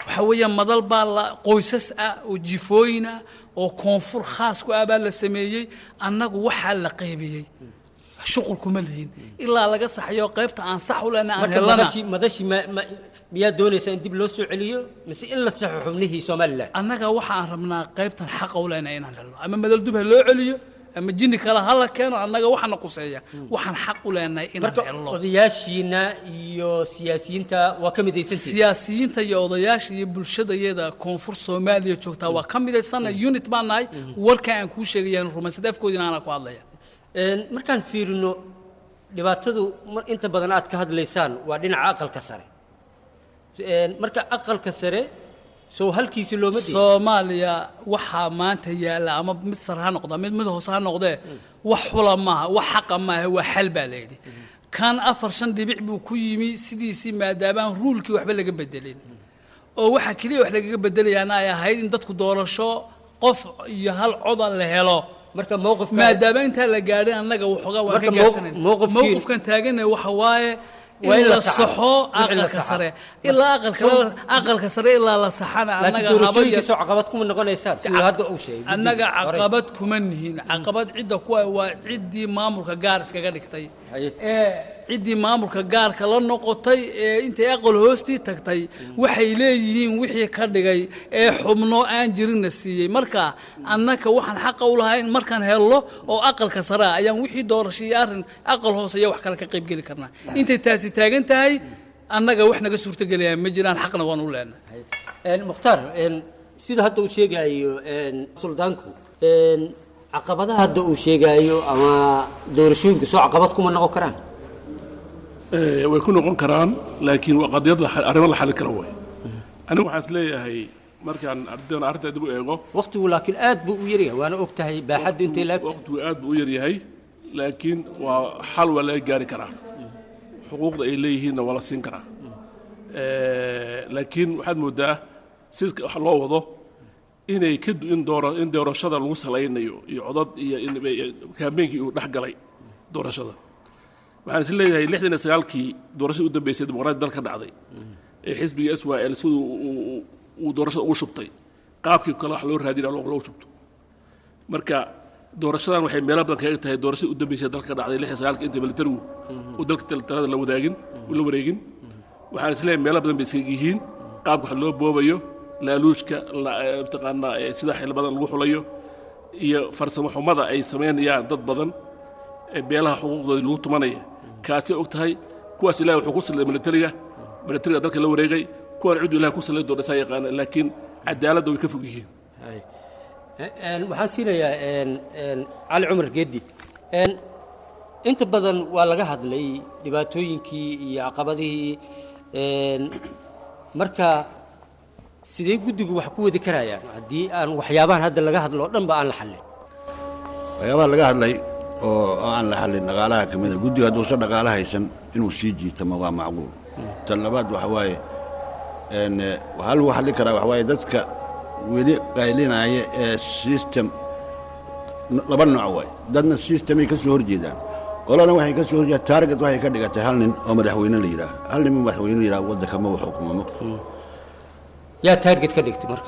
waxaa weeyaan madal baa la qoysas ah oo jifooyin ah oo koonfur khaas ku ah baa la sameeyey annagu waxaa la qaybiyey shuqul kuma lihin ilaa laga saxayo qaybta aan sax u lehna aan marka helana madashii madashii ma- ma- miyaa doonaysaa in dib loo soo celiyo mise in la saxo xubnihii somalilan annaga waxaan rabnaa qaybtan xaqa u lehna inaan helno ama madal dub ha loo celiyo ama jinni kale ha la keeno annaga waxaana quseeya waxaan xaq u lehnahay inaan marka helno odayaashiina iyo siyaasiyiinta waa ka midaysantihin siyaasiyiinta iyo odayaasha iyo bulshadayada koonfur soomaaliya joogtaa waa ka midaysanna unit baan nahay warka aan kuu sheegayaan rumaysadee afkoodina aanaa ku hadlaya Een, markaan fiirino dhibaatadu mar- inta badan aad ka hadlaysaan waa dhinaca aqalka sare Een, marka aqalka sare soo halkiisi looma diin soomaaliya waxaa maanta yaalla ama mid sare ha noqda mid mid hoose ha noqdee wax xula maaha wax xaqa maaha waa xal baa la yidhi kan afar shan dhibic buu ku yimi sidiisii maadaabaan ruulkii waxba laga bedelin oo waxaa keliya wax lagaga bedelayaana ay ahayd in dadku doorasho qof iyo hal coda la helo marka mowqifka maadaama intaa la gaadhay annaga waxoogaa waan ka Marka mowq- gaabsanay mowqifkiin- mowqifkan taagana waxa waaye Waa in in la la saxaa. saxo Wixii la aqalka saxaa. sare ilaa aqalka aqalka sare ilaa la saxana laakiin annaga haba doorashooyinka yar- soo caqabad kuma noqonaysaan siduu hadda uu sheegay annaga guddiga hore. caqabad kuma nihin caqabad cidda kuwa waa ciddii maamulka gaar iskaga dhigtay Haye. ee ciddii maamulka gaarka la noqotay ee intay aqal hoostii tagtay waxay leeyihiin wixii ka dhigay ee xubno aan jirinna siiyey marka annaka waxaan xaqa u lahayn markaan helno oo aqalka sare ah ayaan wixii doorasho iyo arrin aqal hoose iyo wax kale ka qaybgeli karnaa intay taasi taagan tahay annaga wax naga suurtagelaya ma jiraan xaqna waan u leenahay Een, mukhtaar een, sida hadda uu sheegayo een, suldaanku een, caqabadaha hadda uu sheegayo ama doorashooyinka soo caqabad kuma noqon karaan Eh, way ku noqon karaan laakiin waa qadiyad la xal- arrimo la xalin kara way anigu waxaan is leeyahay markaan ardaydan arrinta dib u eego waqtigu laakiin aad buu u yaryahay waana og tahay baaxaddu intay laag waqtigu aad buu u yar yahay laakiin waa xal waa laga gaari karaa xuquuqda ay leeyihiinna waa la siin karaa Eh, laakiin waxaad moodaa sidka wax loo wado inay ka du- in doora in doorashada lagu salaynayo iyo codad iyo in kaambeynkii uu dhex galay doorashada waxaan is leeyahay lixdan iyo sagaalkii doorashadii u dambeysay dimuqraadi dalka dhacday ee xisbiga s y l siduu uu- uu- uu doorashada ugu shubtay qaabkii kale wax loo raadina loo loo shubto marka doorashadan waxay meelo badan kaga tahay doorashadii u dambeysay dalka ka dhacday lixdan sagaalkii inta militarigu uu dalka tal- talada la wadaagin uu la wareegin waxaan is leeyahay meelo badan bay iskaga yihiin qaabka wax loo boobayo laaluushka la- eh, mataqaanaa eh, sida xildhibadan lagu xulayo iyo farsamo xumada ay samaynayaan dad badan ee beelaha xuquuqdooda lagu tumanaya kaasay og tahay kuwaas ilahi wuxuu ku sallay militariga militariga dalka la wareegay kuwan cidu ilahi ku sallay doona saa yaqaana laakiin cadaaladda way ka fog yihiin Een, waxaan siinayaa een, een, cali cumar geedi Een, inta badan waa laga hadlay dhibaatooyinkii iyo caqabadihii een, marka sidee guddigu wax ku wadi karayaan haddii aan waxyaabahan hadda laga hadlo oo dhan ba aan la xallin waxyaabaha laga hadlay oo oo aan la xallin dhaqaalaha ka mida guddiga hadduusan dhaqaala haysan inuu sii jiitamo waa macquul tan labaad waxa waaye een, eh, waxaa lagu xallin karaa waxa waaye dadka weli qaylinaya ee system n- laba nooc waay dadna systemay ka soo horjeedaan qolana waxay ka soo horjeedaan target waxay ka dhigatay hal nin oo madaxweyne la yidhaah hal nin oo madaxweyne la yidhaah waddanka maba xukuma mogta yaa taarget ka dhigtay marka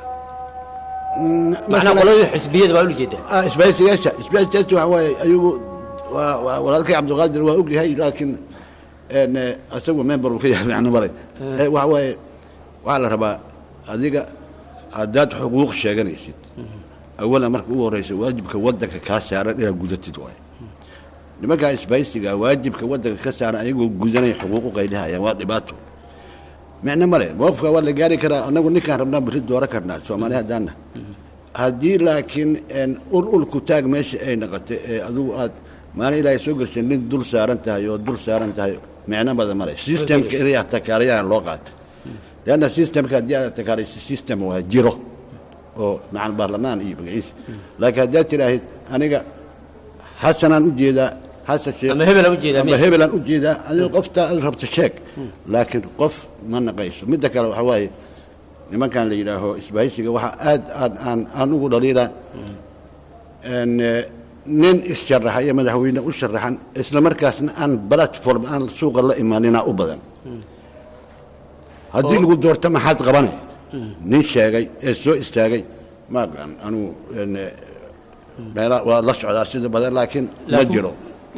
macnaa qoladii xisbiyada baa ula jeedaa Ah, isbahaysiyaasha isbahaysiyaasha waxa waaye ayagu waa waa walaalkay cabdiqaadir waa og yahay laakiin een, eh, isagu member uu ka yahay macno maray Eh, waxa waaye waxaa la rabaa adiga haddaad xuquuq sheeganaysid awalan marka ugu horreysa waajibka waddanka kaa saaran inaad gudatid waaye nimankaa isbahaysiga waajibka waddanka ka saaran ayagoo gudanaya xuquuqu qaydahayaan waa dhibaato micno male mowqifka waa la gaari karaa anagu ninkaan rabnaa beri dooran karnaa soomaali haddaana haddii laakiin een, ul ulku taag meesha ay noqotay ee adigu aad maalin ilaahay soo gelshay nin dul saaran tahay oo dul saaran tahay micno badan male systemka inay atakaarayaan loo qaata leanna systemka haddii aad atakaaraysa system waa jiro oo macal baarlamaan iyo magaciisa laakiin haddaad tidhaahid aniga xasanaan u jeedaa xasan sheekh Ama hebelaan u jeedaa, ama miya? hebelaan u jeedaa adiga qofta aad rabto sheeg laakiin qof ma naqayso midda kale waxaa waaye nimankan la yidhaaho isbahaysiga waxaa aad aan aan aan ugu dhaliilaa een, eh, nin issharaxaya madaxweyne u sharaxan isla markaasna aan platform aan suuqa la imaanina u badan haddii lagu doorto maxaad qabanay nin sheegay ee soo istaagay ma aqaan anugu een, meela waa la socdaa sida badan laakiin ma Laakiin- jiro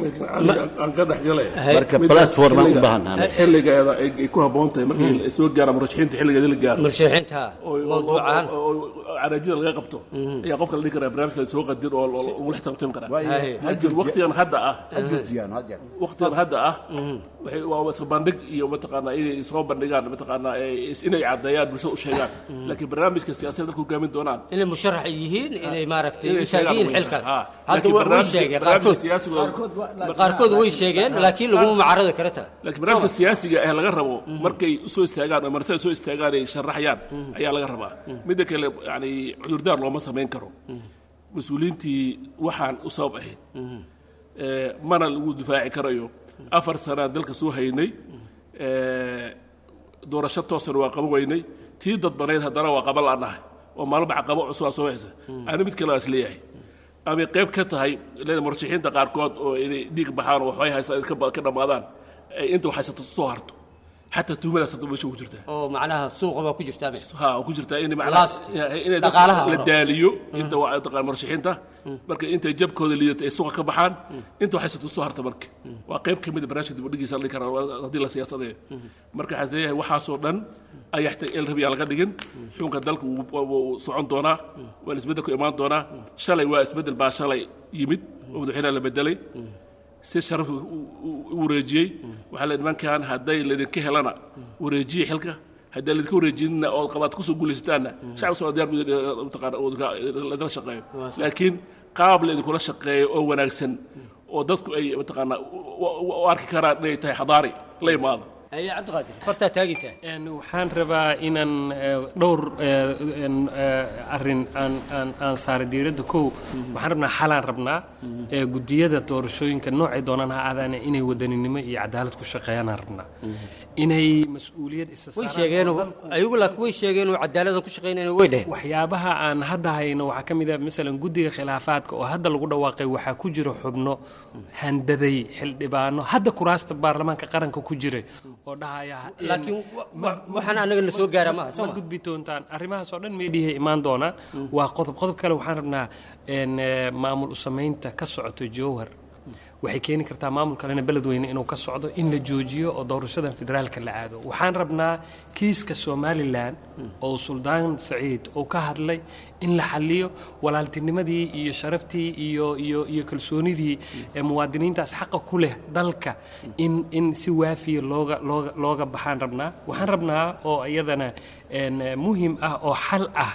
aan ka dhexgalay marka platform aan u baahannahay xilligeeda ay ay ku habboon tahay markii la soo gaaro murashaxiinta xilligeeda la gaaro murshaxiinta oo- mawduucan oo- oo- oo caraajida laga qabto ayaa qofka la dhihi karaa barnaamijka soo qadir oo oo- oo lagu xisaabtami karaa Waayo, laakiin waqtigan hadda ah ha joojiyaan ha jeer waqtigan hadda ah waxay waa isku bandhig iyo mataqaanaa inay soo bandhigaan mataqaanaa ay- inay caddeeyaan bulshada u sheegaan laakiin barnaamijka siyaasadda dalka hogaamin doonaan inay musharax yihiin inay maaragtay inay u taagan yihiin sheegaan xilkaas Ah, hadda laakiin wa- way barnaamijka- sheegeen barnaamijka qaarkood siyaasigooda- qaarkood way sheegeen laakiin laguma mucaaradi kara taa laakiin barnaamijka siyaasiga ah laga rabo markay usoo istaagaan oo martida soo istaagaan ay sharaxayaan ayaa laga rabaa midda kale yani cudurdaar looma samayn karo mas-uuliyiintii waxaan u sabab ahayd ee, mana lagu difaaci karayo afar sanaan dalka soo haynay ee, doorasho toosana waa qaban weynay tii dadbanayd haddana waa qaban la'nahay oo maalba caqabo cusubaa soo haysa ani mid kale waa isleeyahay amay qayb ka tahay leeda murashaxiinta qaarkood oo inay dhiig baxaan oo waxbay haystaan ka ba- ka dhammaadaan ay inta wax haysato soo harto xataa tuhmadaas hadda meesha ku jirtaa oo macnaha suuqa baa ku jirtaa me ha oo ku jirtaa in Last. inay Dhaqaalaha la hore. daaliyo inta waa taqaan murashaxiinta marka intay jabkooda liidato ay suuqa ka baxaan inta waxay sato soo harta marka waa qayb ka mid a barnaamijka dib u dhigiisa la dhihi karaa haddii la siyaasadeeyo marka waxaan leeyahay waxaasoo dhan ayaxta el rabiyaa laga dhigin xukunka dalka wuu- wuu wuu socon doonaa waa isbeddel ku imaan doonaa shalay waa isbeddel baa shalay yimid oo madaxweynaha la bedelay si sharaf u- u- u wareejiyey waxaa la nimankan hadday laydinka helana wareejiye xilka haddii laydinka wareejinina oo qabaad kusoo guulaysataanna shacab soo diyaar buu mataqaana oo idinka- laydinla shaqeeyo laakiin qaab laydinkula shaqeeyo oo wanaagsan oo dadku ay mataqaana u- u u arki karaan inay tahay xadaari la imaado haye cabdiqaadir fartaa taagaysaa Een, waxaan rabaa inaan eh, dhowr eh, een, eh, arrin aan aan aan saara diiradda kow waxaan rabnaa xalaan rabnaa eh, guddiyada doorashooyinka noocay doonaan ha aadaane inay wadaninimo iyo cadaalad ku shaqeeyaanaan rabnaa inay mas-uuliyad isa way saaraan sheegeen oo dalku- ayagu laakiin way sheegeen oo cadaalada ku shaqaynayna way dheheen waxyaabaha aan hadda hayno waxaa ka mid a masalan guddiga khilaafaadka oo hadda lagu dhawaaqay waxaa ku jira xubno handaday xildhibaano hadda kuraasta baarlamaanka qaranka ku jiray oo dhahaya in- laakiin wa- wa- waxaan anaga na soo gaara maaha soo ma ma gudbi doontaan arrimahaas oo dhan meediyahay imaan doonaan waa qodob qodob kale waxaan rabnaa een, eh, maamul u samaynta ka socoto jowhar waxay keeni kartaa maamul kalena beledweyne inuu ka socdo in la joojiyo oo doorashadan federaalka la aado waxaan rabnaa kiiska somalilan oo suldaan saciid uu ka hadlay in la xaliyo walaaltinimadii iyo sharaftii iyo iyo iyo kalsoonidii ee muwaadiniintaas xaqa ku leh dalka in in si waafiya looga looga looga baxaan rabnaa waxaan rabnaa oo iyadana een, eh, muhim ah oo xal ah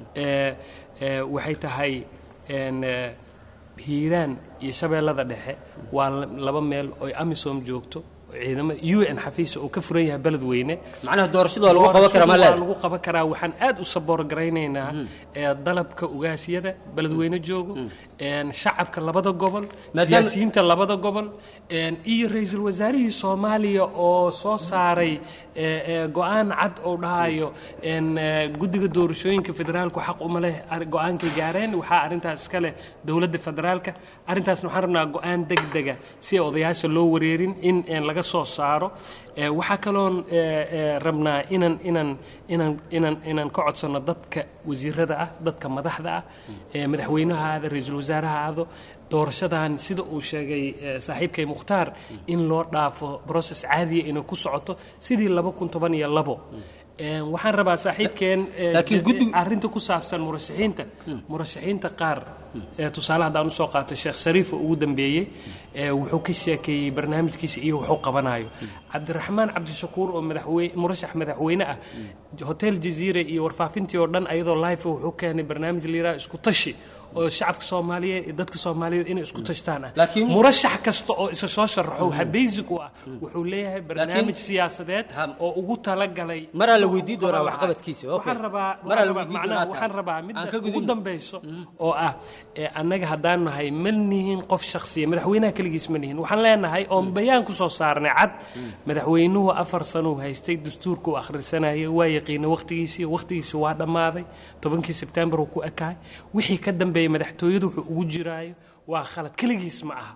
ee ee waxay tahay een, eh, hiiraan iyo shabeellada dhexe waa la- laba meel oo amisom joogto oo ciidamada u n xafiisa uu ka furan yahay beledweyne macnaha doorashada waa lagu qaban karaa ma waa leeda lagu qaban karaa waxaan aad u saboor garaynaynaa ee dalabka ugaasyada beledweyne joogo een shacabka labada gobol Maadaama- siyaasiyiinta labada gobol een iyo ra-iisul wasaarihii soomaaliya oo soo saaray ee, ee, go-aan cad oo dhahayo een ee, guddiga doorashooyinka federaalku xaq uma leh ar- go-aankay gaareen waxaa arrintaas iska leh dowladda federaalka arrintaasna waxaan rabnaa go-aan degdega si ay odayaasha loo wareerin in een laga soo saaro Ee, waxaa kaloon ee, ee, rabnaa inaan inaan inaan inaan inaan ka codsano dadka wasiirada ah dadka madaxda ah ee madaxweynaha aada ra-iisul wasaaraha aado doorashadan sida uu sheegay ee, saaxiibkay mukhtaar in loo dhaafo process caadiya inay ku socoto sidii laba kun toban iyo labo Een, waxaan rabaa saaxiibkeen ee, Laakiin guddigu- arrinta ku saabsan murashaxiinta murashaxiinta qaar ee tusaale haddaan usoo qaato sheekh shariif oo ugu dambeeyey ee wuxuu ka sheekeeyey barnaamijkiisa iyo wuxuu qabanayo cabdiraxmaan cabdishakuur oo madaxweyne murashax madaxweyne ah hotel jaziire iyo warfaafintii oo dhan ayadoo live ah wuxuu keenay barnaamij la yidhaha isku tashi oo shacabka soomaaliyeed iyo dadka soomaaliyeed inay isku tashtaan ah Laakiin- murashax kasta oo isa soo sharaxo waxa basic u ah wuxuu leeyahay barnaamij siyaasadeed Ha- oo ugu talagalay Maraa la inuu weydiin ku qaban doonaa lahaa. waxqabadkiisa, okay. waxaan rabaa Maraa la waxaan rabaa- weydiin macnaha doonaa waxaan taas. rabaa Aan midda ka ugu gudubno. dambayso oo ah ee annaga haddaan nahay ma nihin qof shakhsiya madaxweynaha keligiis ma nihin waxaan leenahay oon bayaan ku soo saarnay cad madaxweynuhu afar sanuu haystay dastuurka uu akhrisanayay waa yaqiinay wakhtigiisii wakhtigiisi waa dhammaaday tobankii sebtembar uu ku ekaay wixii ka dambeeyey madaxtooyadu wuxuu ugu jiraayo waa khalad keligiis ma aha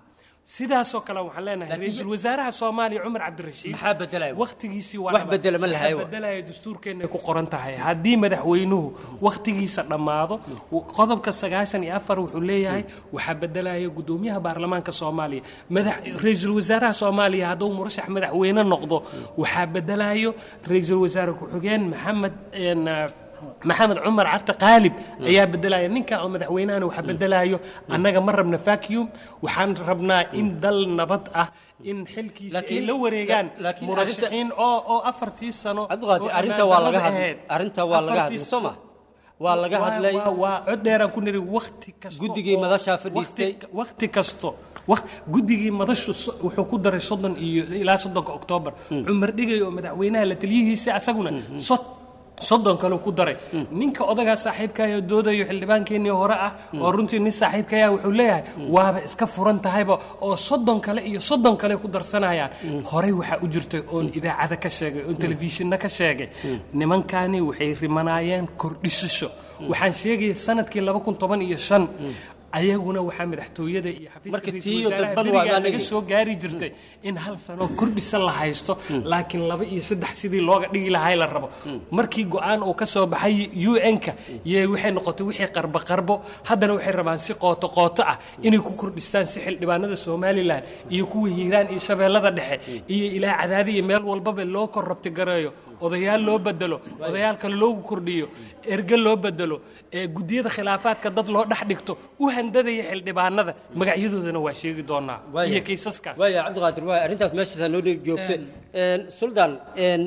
sidaasoo kale waxaan leenahay Laakiin- ra-iisul wasaaraha soomaaliya cumar cabdirashiid maxaa bedelaya waqtigiisii waa Wax dhamaaday. bedela ma lahayo. Waxa bedelaya dastuurkeenay ku qoran tahay haddii madaxweynuhu waqtigiisa dhammaado qodobka sagaashan iyo afar wuxuu leeyahay waxaa bedelaya gudoomiyaha baarlamaanka soomaaliya madax ra-iisul wasaaraha soomaaliya hadduu murashax madaxweyne noqdo waxaa bedelayo ra-iisul wasaare ku-xigeen maxamed een, maxamed cumar carte qaalib ayaa bedelaya ninka oo madaxweynahana waxaa bedelayo annaga ma rabna vacuum waxaan rabnaa in dal nabad ah in xilkiisa ay Laakiin- la wareegaan la- laakiin murashaxiin oo oo afartii sano cabdiqaadir oo arrinta waa laga ammaandarrada hadlay ahayd. arrinta waa laga hadlay Afartii- soo ma waa laga waa- hadlay waa- waa cod dheeraan ku niri waqti kasto Guddigii oo- madashaa fadhiistay. waqti- waqti kasto waq- guddigii madashu so- wuxuu ku daray soddon iyo ilaa soddonka oktoobar cumar dhigay oo madaxweynaha la taliyihiisa asaguna sod soddon kale ku daray ninka odagaa saaxiibkaya doodayo xildhibaankeenii hore ah oo runtii nin saaxiibkaya wuxuu leeyahay waaba iska furan tahayba oo soddon kale iyo soddon kale ku darsanayaan horey waxaa u jirtay oon idaacada ka sheegay oon telefishinna ka sheegay nimankani waxay rimanaayeen kordhisasho waxaan sheegaya sanadkii laba kun toban iyo shan ayaguna waxaa madaxtooyada iyo xafiiska Marka ra'iisul tiiyo wasaaraha dadban waa berigaa baa laga leeyahay. soo gaari jirtay in hal sano kordhisa la haysto laakiin laba iyo saddex sidii looga dhigi lahay la rabo markii go-aan uu ka soo baxay un-ka yee waxay noqotay wixii qarbo qarbo haddana waxay rabaan si qooto qooto ah inay ku kordhistaan si xildhibaanada somalilan iyo kuwa hiiraan iyo shabeellada dhexe iyo ilaa cadaadi iyo meel walbaba loo kor rabti gareeyo odayaal loo bedelo odayaal kale loogu kordhiyo erge loo bedelo ee gudiyada khilaafaadka dad loo dhex dhigto u handadaya xildhibaanada magacyadoodana waa sheegi doonaa Waaya. iyo kaysaskaas waaya cabdiqaadir waaya arrintaas meeshaasaa noo dheeg joogta Een, suldaan een,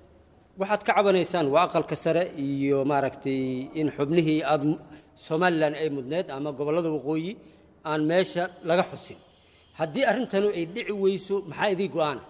waxaad ka cabanaysaan waa aqalka sare iyo maaragtay in xubnihii aad mu- somalilan ay mudneed ama gobollada waqooyi aan meesha laga xusin haddii arrintanu ay dhici weyso maxaa idii go-aana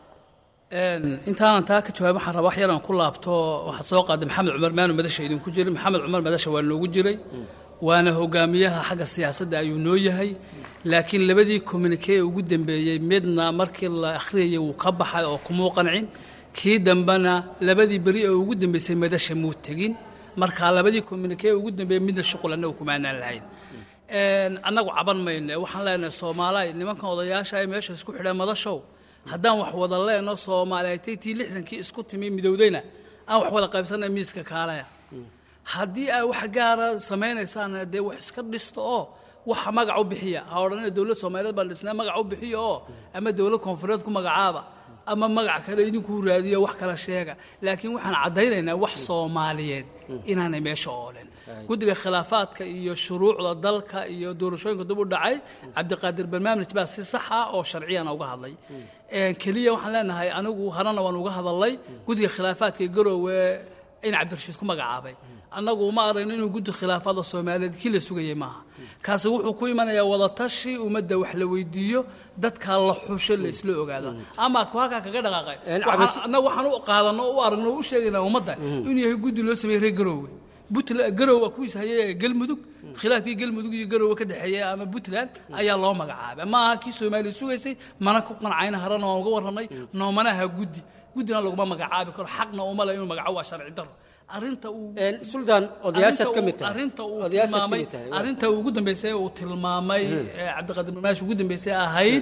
Een, intaanan taa ka jawaabin waxaan rabaa wax yar aan ku laabto waxaa soo qaaday maxamed cumar maanu madasha idinku jirin maxamed cumar madasha waa noogu jiray waana hogaamiyaha xagga siyaasadda ayuu noo yahay laakiin labadii communique ee ugu dambeeyey midna markii la akhriyayay wuu ka baxay oo kumuu qancin kii dambena labadii beri ee ugu dambeysay madasha muu tegin marka labadii communique ee ugu dambeeyey midna shuqul annagu kumaanaan lahayn Een, annagu caban mayno waxaan leenahay soomaaliya nimankan odayaasha ay meesha isku xidheen madashow haddaan wax wada leenno soomaaliyeetay tii lixdankii isku timi midowdayna aan wax wada qaybsanay miiska kaalaya haddii ay wax gaara samaynaysaan dee wax iska dhisto oo waxa magac u bixiya ha odhanina dowlad soomaaliyeed baan dhisnaa magac u bixiya oo ama dowlad koonfureed ku magacaaba ama magac kale idinku raadiyo wax kala sheega laakiin waxaan caddaynaynaa wax soomaaliyeed inaanay meesha oolen guddiga khilaafaadka iyo shuruucda dalka iyo doorashooyinka dib u dhacay cabdiqaadir barnaamij baa si sax ah oo sharciyana uga hadlay Een, keliya waxaan leenahay anigu harana waan uga hadalay guddiga khilaafaadka ee garoowe in cabdirashiid ku magacaabay annagu uma aragno inuu guddi khilaafaadda soomaaliyeed kii la sugayay maaha kaasi wuxuu ku imanayaa wadatashi ummadda wax la weydiiyo dadka la xusho la isla ogaado ama ku halkaa kaga dhaqaaqay Een, Waxaa- cabash- annagu waxaan u qaadano u aragno u sheegaynaa ummadda inuu yahay guddi loo sameeyey reer garoowe puntland garowe waa kuwiis hayay galmudug khilaafkii galmudug iyo garowe ka dhexeeya ama puntland ayaa loo magacaabay ma aha kii soomaaliya sugaysay mana ku qancayna harana waan uga warramay noomana aha guddi guddina laguma magacaabi karo xaqna uma le inuu magaco waa sharci darro arrinta uu Een, suldaan odayaashaad ka mid tahay arrinta uu Odayaashaad ka tilmaamay mid tahay, waa. arrinta ugu dambeysay uu tilmaamay ee cabdiqaadir barnaash ugu dambeysay ahayd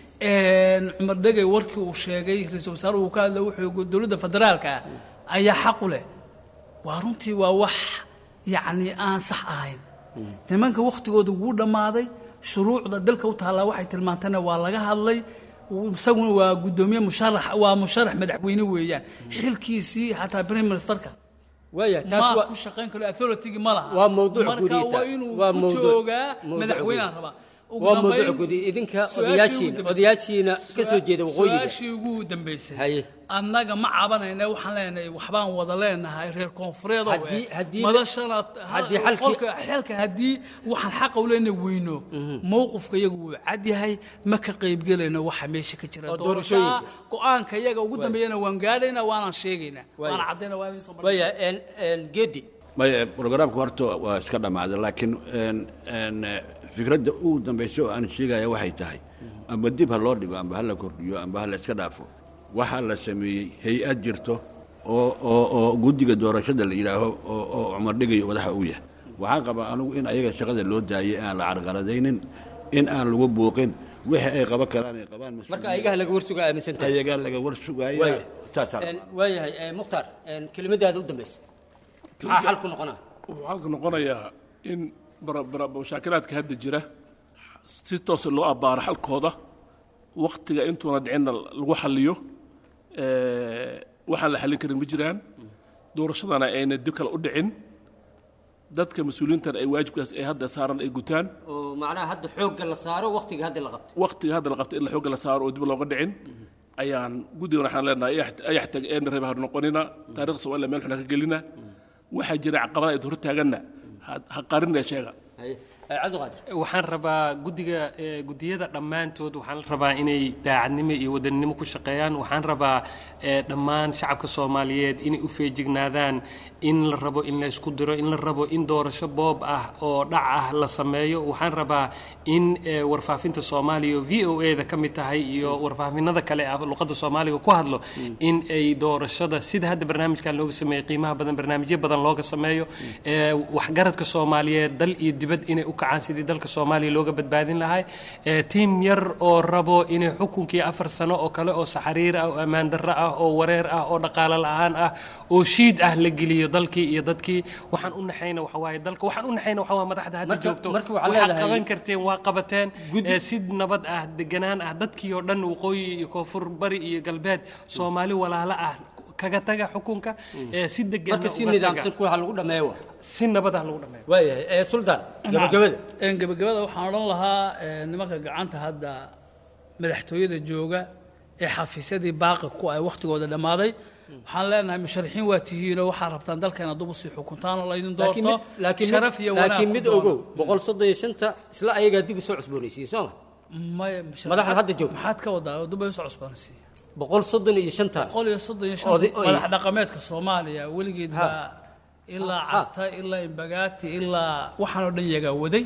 een, cumar dhegey warkii uu sheegay ra-iisul wasaare uu ka hadlay wuxuu yidhi dowladda federaalka ah ayaa xaq u leh waa runtii waa wax yacni aan sax ahayn nimanka wakhtigooda wuu dhammaaday shuruucda dalka u taallaa waxay tilmaantana waa laga hadlay isaguna waa guddoomiye musharax waa musharax madaxweyne weeyaan xilkiisii xataa prime ministerka waaya taas ma waa ku shaqayn karo authority ma laha waa mawduuc marka gudiyta. waa inuu Waa ku mawduuc- joogaa mawduuc madaxweynaha gudi. rabaa Ugu waa dambayn, mawduuc gudi idinka su-aashii odayaashiina ugu dambeysay- odayaashiina ka soo jeeda waqooyiga su-aashii ugu dambeysay Haye. annaga ma cabanayna waxaan leenahay waxbaan wada leenahay reer koonfureed oo Haddii- eh, haddii- madashana haddii xalkii- qolka xelka haddii waxaan xaqa u leenahay weyno mowqifka iyagu wuu cad yahay ma ka qaybgelayno waxa meesha ka jira Oo doorashaa doorashooyinka. go-aanka iyaga ugu dambeeyana waan gaadhaynaa waanaan sheegaynaa Waaya. waana caddayna waa inaysan mar- waaya een een geedi maya programka horta waa iska dhammaaday laakiin een, een, eh, fikradda ugu dambaysa oo aan sheegaya waxay tahay amba dib ha loo dhigo amba ha la kordhiyo amba ha la iska dhaafo waxaa la sameeyey hay-ad jirto oo oo oo guddiga doorashada la yidhaaho oo oo cumar dhigayo madaxa uu yahay waxaan qabaa anigu in ayaga shaqada loo daayay aan la carqaladaynin in aan lagu buuqin wixii ay qaban karaan ay qabaan marka ayagaha laga warsuga aaminsantahay ayagaa laga war sugaya Waaya. taasaa Een, waayahay ee, mukhtaar een, kelimadaada u dambaysa maxaa xal ku noqonaa wuxuu halka noqonayaa in bara- bara- mashaakilaadka hadda jira si toose loo abbaaro xalkooda waktiga intuuna dhicinna lagu xalliyo Eh, waxaan la xallin karin ma jiraan doorashadana ayna dib kale u dhicin dadka mas-uuliyiintana ay waajibkaas ay hadda saaran ay gutaan oo macnaha hadda xoogga la saaro waqtiga hadda la qabto waktiga hadda la qabto in la xoogga la saaro oo dib looga dhicin ayaan guddigan waxaan leenahay ayax- ayax tag eena reeba har noqonina taariikhda soomaaliya meel xuna ka gelina waxaa jira caqabada ay hor taaganna ha- ha qarinaya sheega Haye. Ee, cabdiqaadir waxaan rabaa guddiga ee, guddiyada dhammaantood waxaan rabaa inay daacadnimo iyo wadaninimo ku shaqeeyaan waxaan rabaa ee, dhammaan shacabka soomaaliyeed inay u feejignaadaan in la rabo in la isku diro in la rabo in doorasho boob ah oo dhac ah la sameeyo waxaan rabaa in ee, warfaafinta soomaaliya oo v o e da ka mid tahay iyo warfaafinada kale ah luqadda soomaaliga ku hadlo in ay doorashada sida hadda barnaamijkan looga sameeyey qiimaha badan barnaamijyo badan looga sameeyo ee, waxgaradka soomaaliyeed dal iyo dibad inay u kacaan sidii dalka soomaaliya looga badbaadin lahay ee, tiim yar oo rabo inay xukunkii afar sano oo kale oo saxariir ah oo ammaan darro ah oo wareer ah oo dhaqaale la'aan ah oo shiid ah la geliyo dalkii iyo dadkii waxaan u naxayna waxa waaye dalka waxaan u naxayna waxa waa madaxda hadda Marka- joogto marka waxaad waxaad leedahay- qaban karteen waa qabateen Guddi- ee, si nabad ah deganaan ah dadkii oo dhan waqooyi iyo koonfur bari iyo galbeed soomaali walaalo ah kaga taga xukunka ee, si degan marka si nidaamsan kuwa lagu dhameeyo waa si nabad ah lagu dhameeyo waayahay ee, suldaan gabagabada Een, gabagabada waxaan odhan lahaa ee, nimanka gacanta hadda madaxtooyada jooga ee xafiisyadii baaqi ku ay wakhtigooda dhammaaday waxaan leenahay musharaxiin waa tihiinoo waxaa rabtaan dalkeena dub usii xukuntaan oo laydin laakiin doorto mid- laakiin mid- sharaf iyo wanaag laakiin ku mid doono. ogow boqol soddon iyo shanta isla ayagaa dib usoo cusboonaysiiyey soo ma maya musharax- Madaxda hadda joogta. maxaad ka wadaa oo dub ay usoo cusboonaysiiya boqol soddon iyo shanta boqol iyo soddon iyo Oday- shan oy. madax dhaqameedka soomaaliya weligeed Ha. baa ilaa Ha. carta ilaa imbagaati ilaa waxaan oo dhan yagaa waday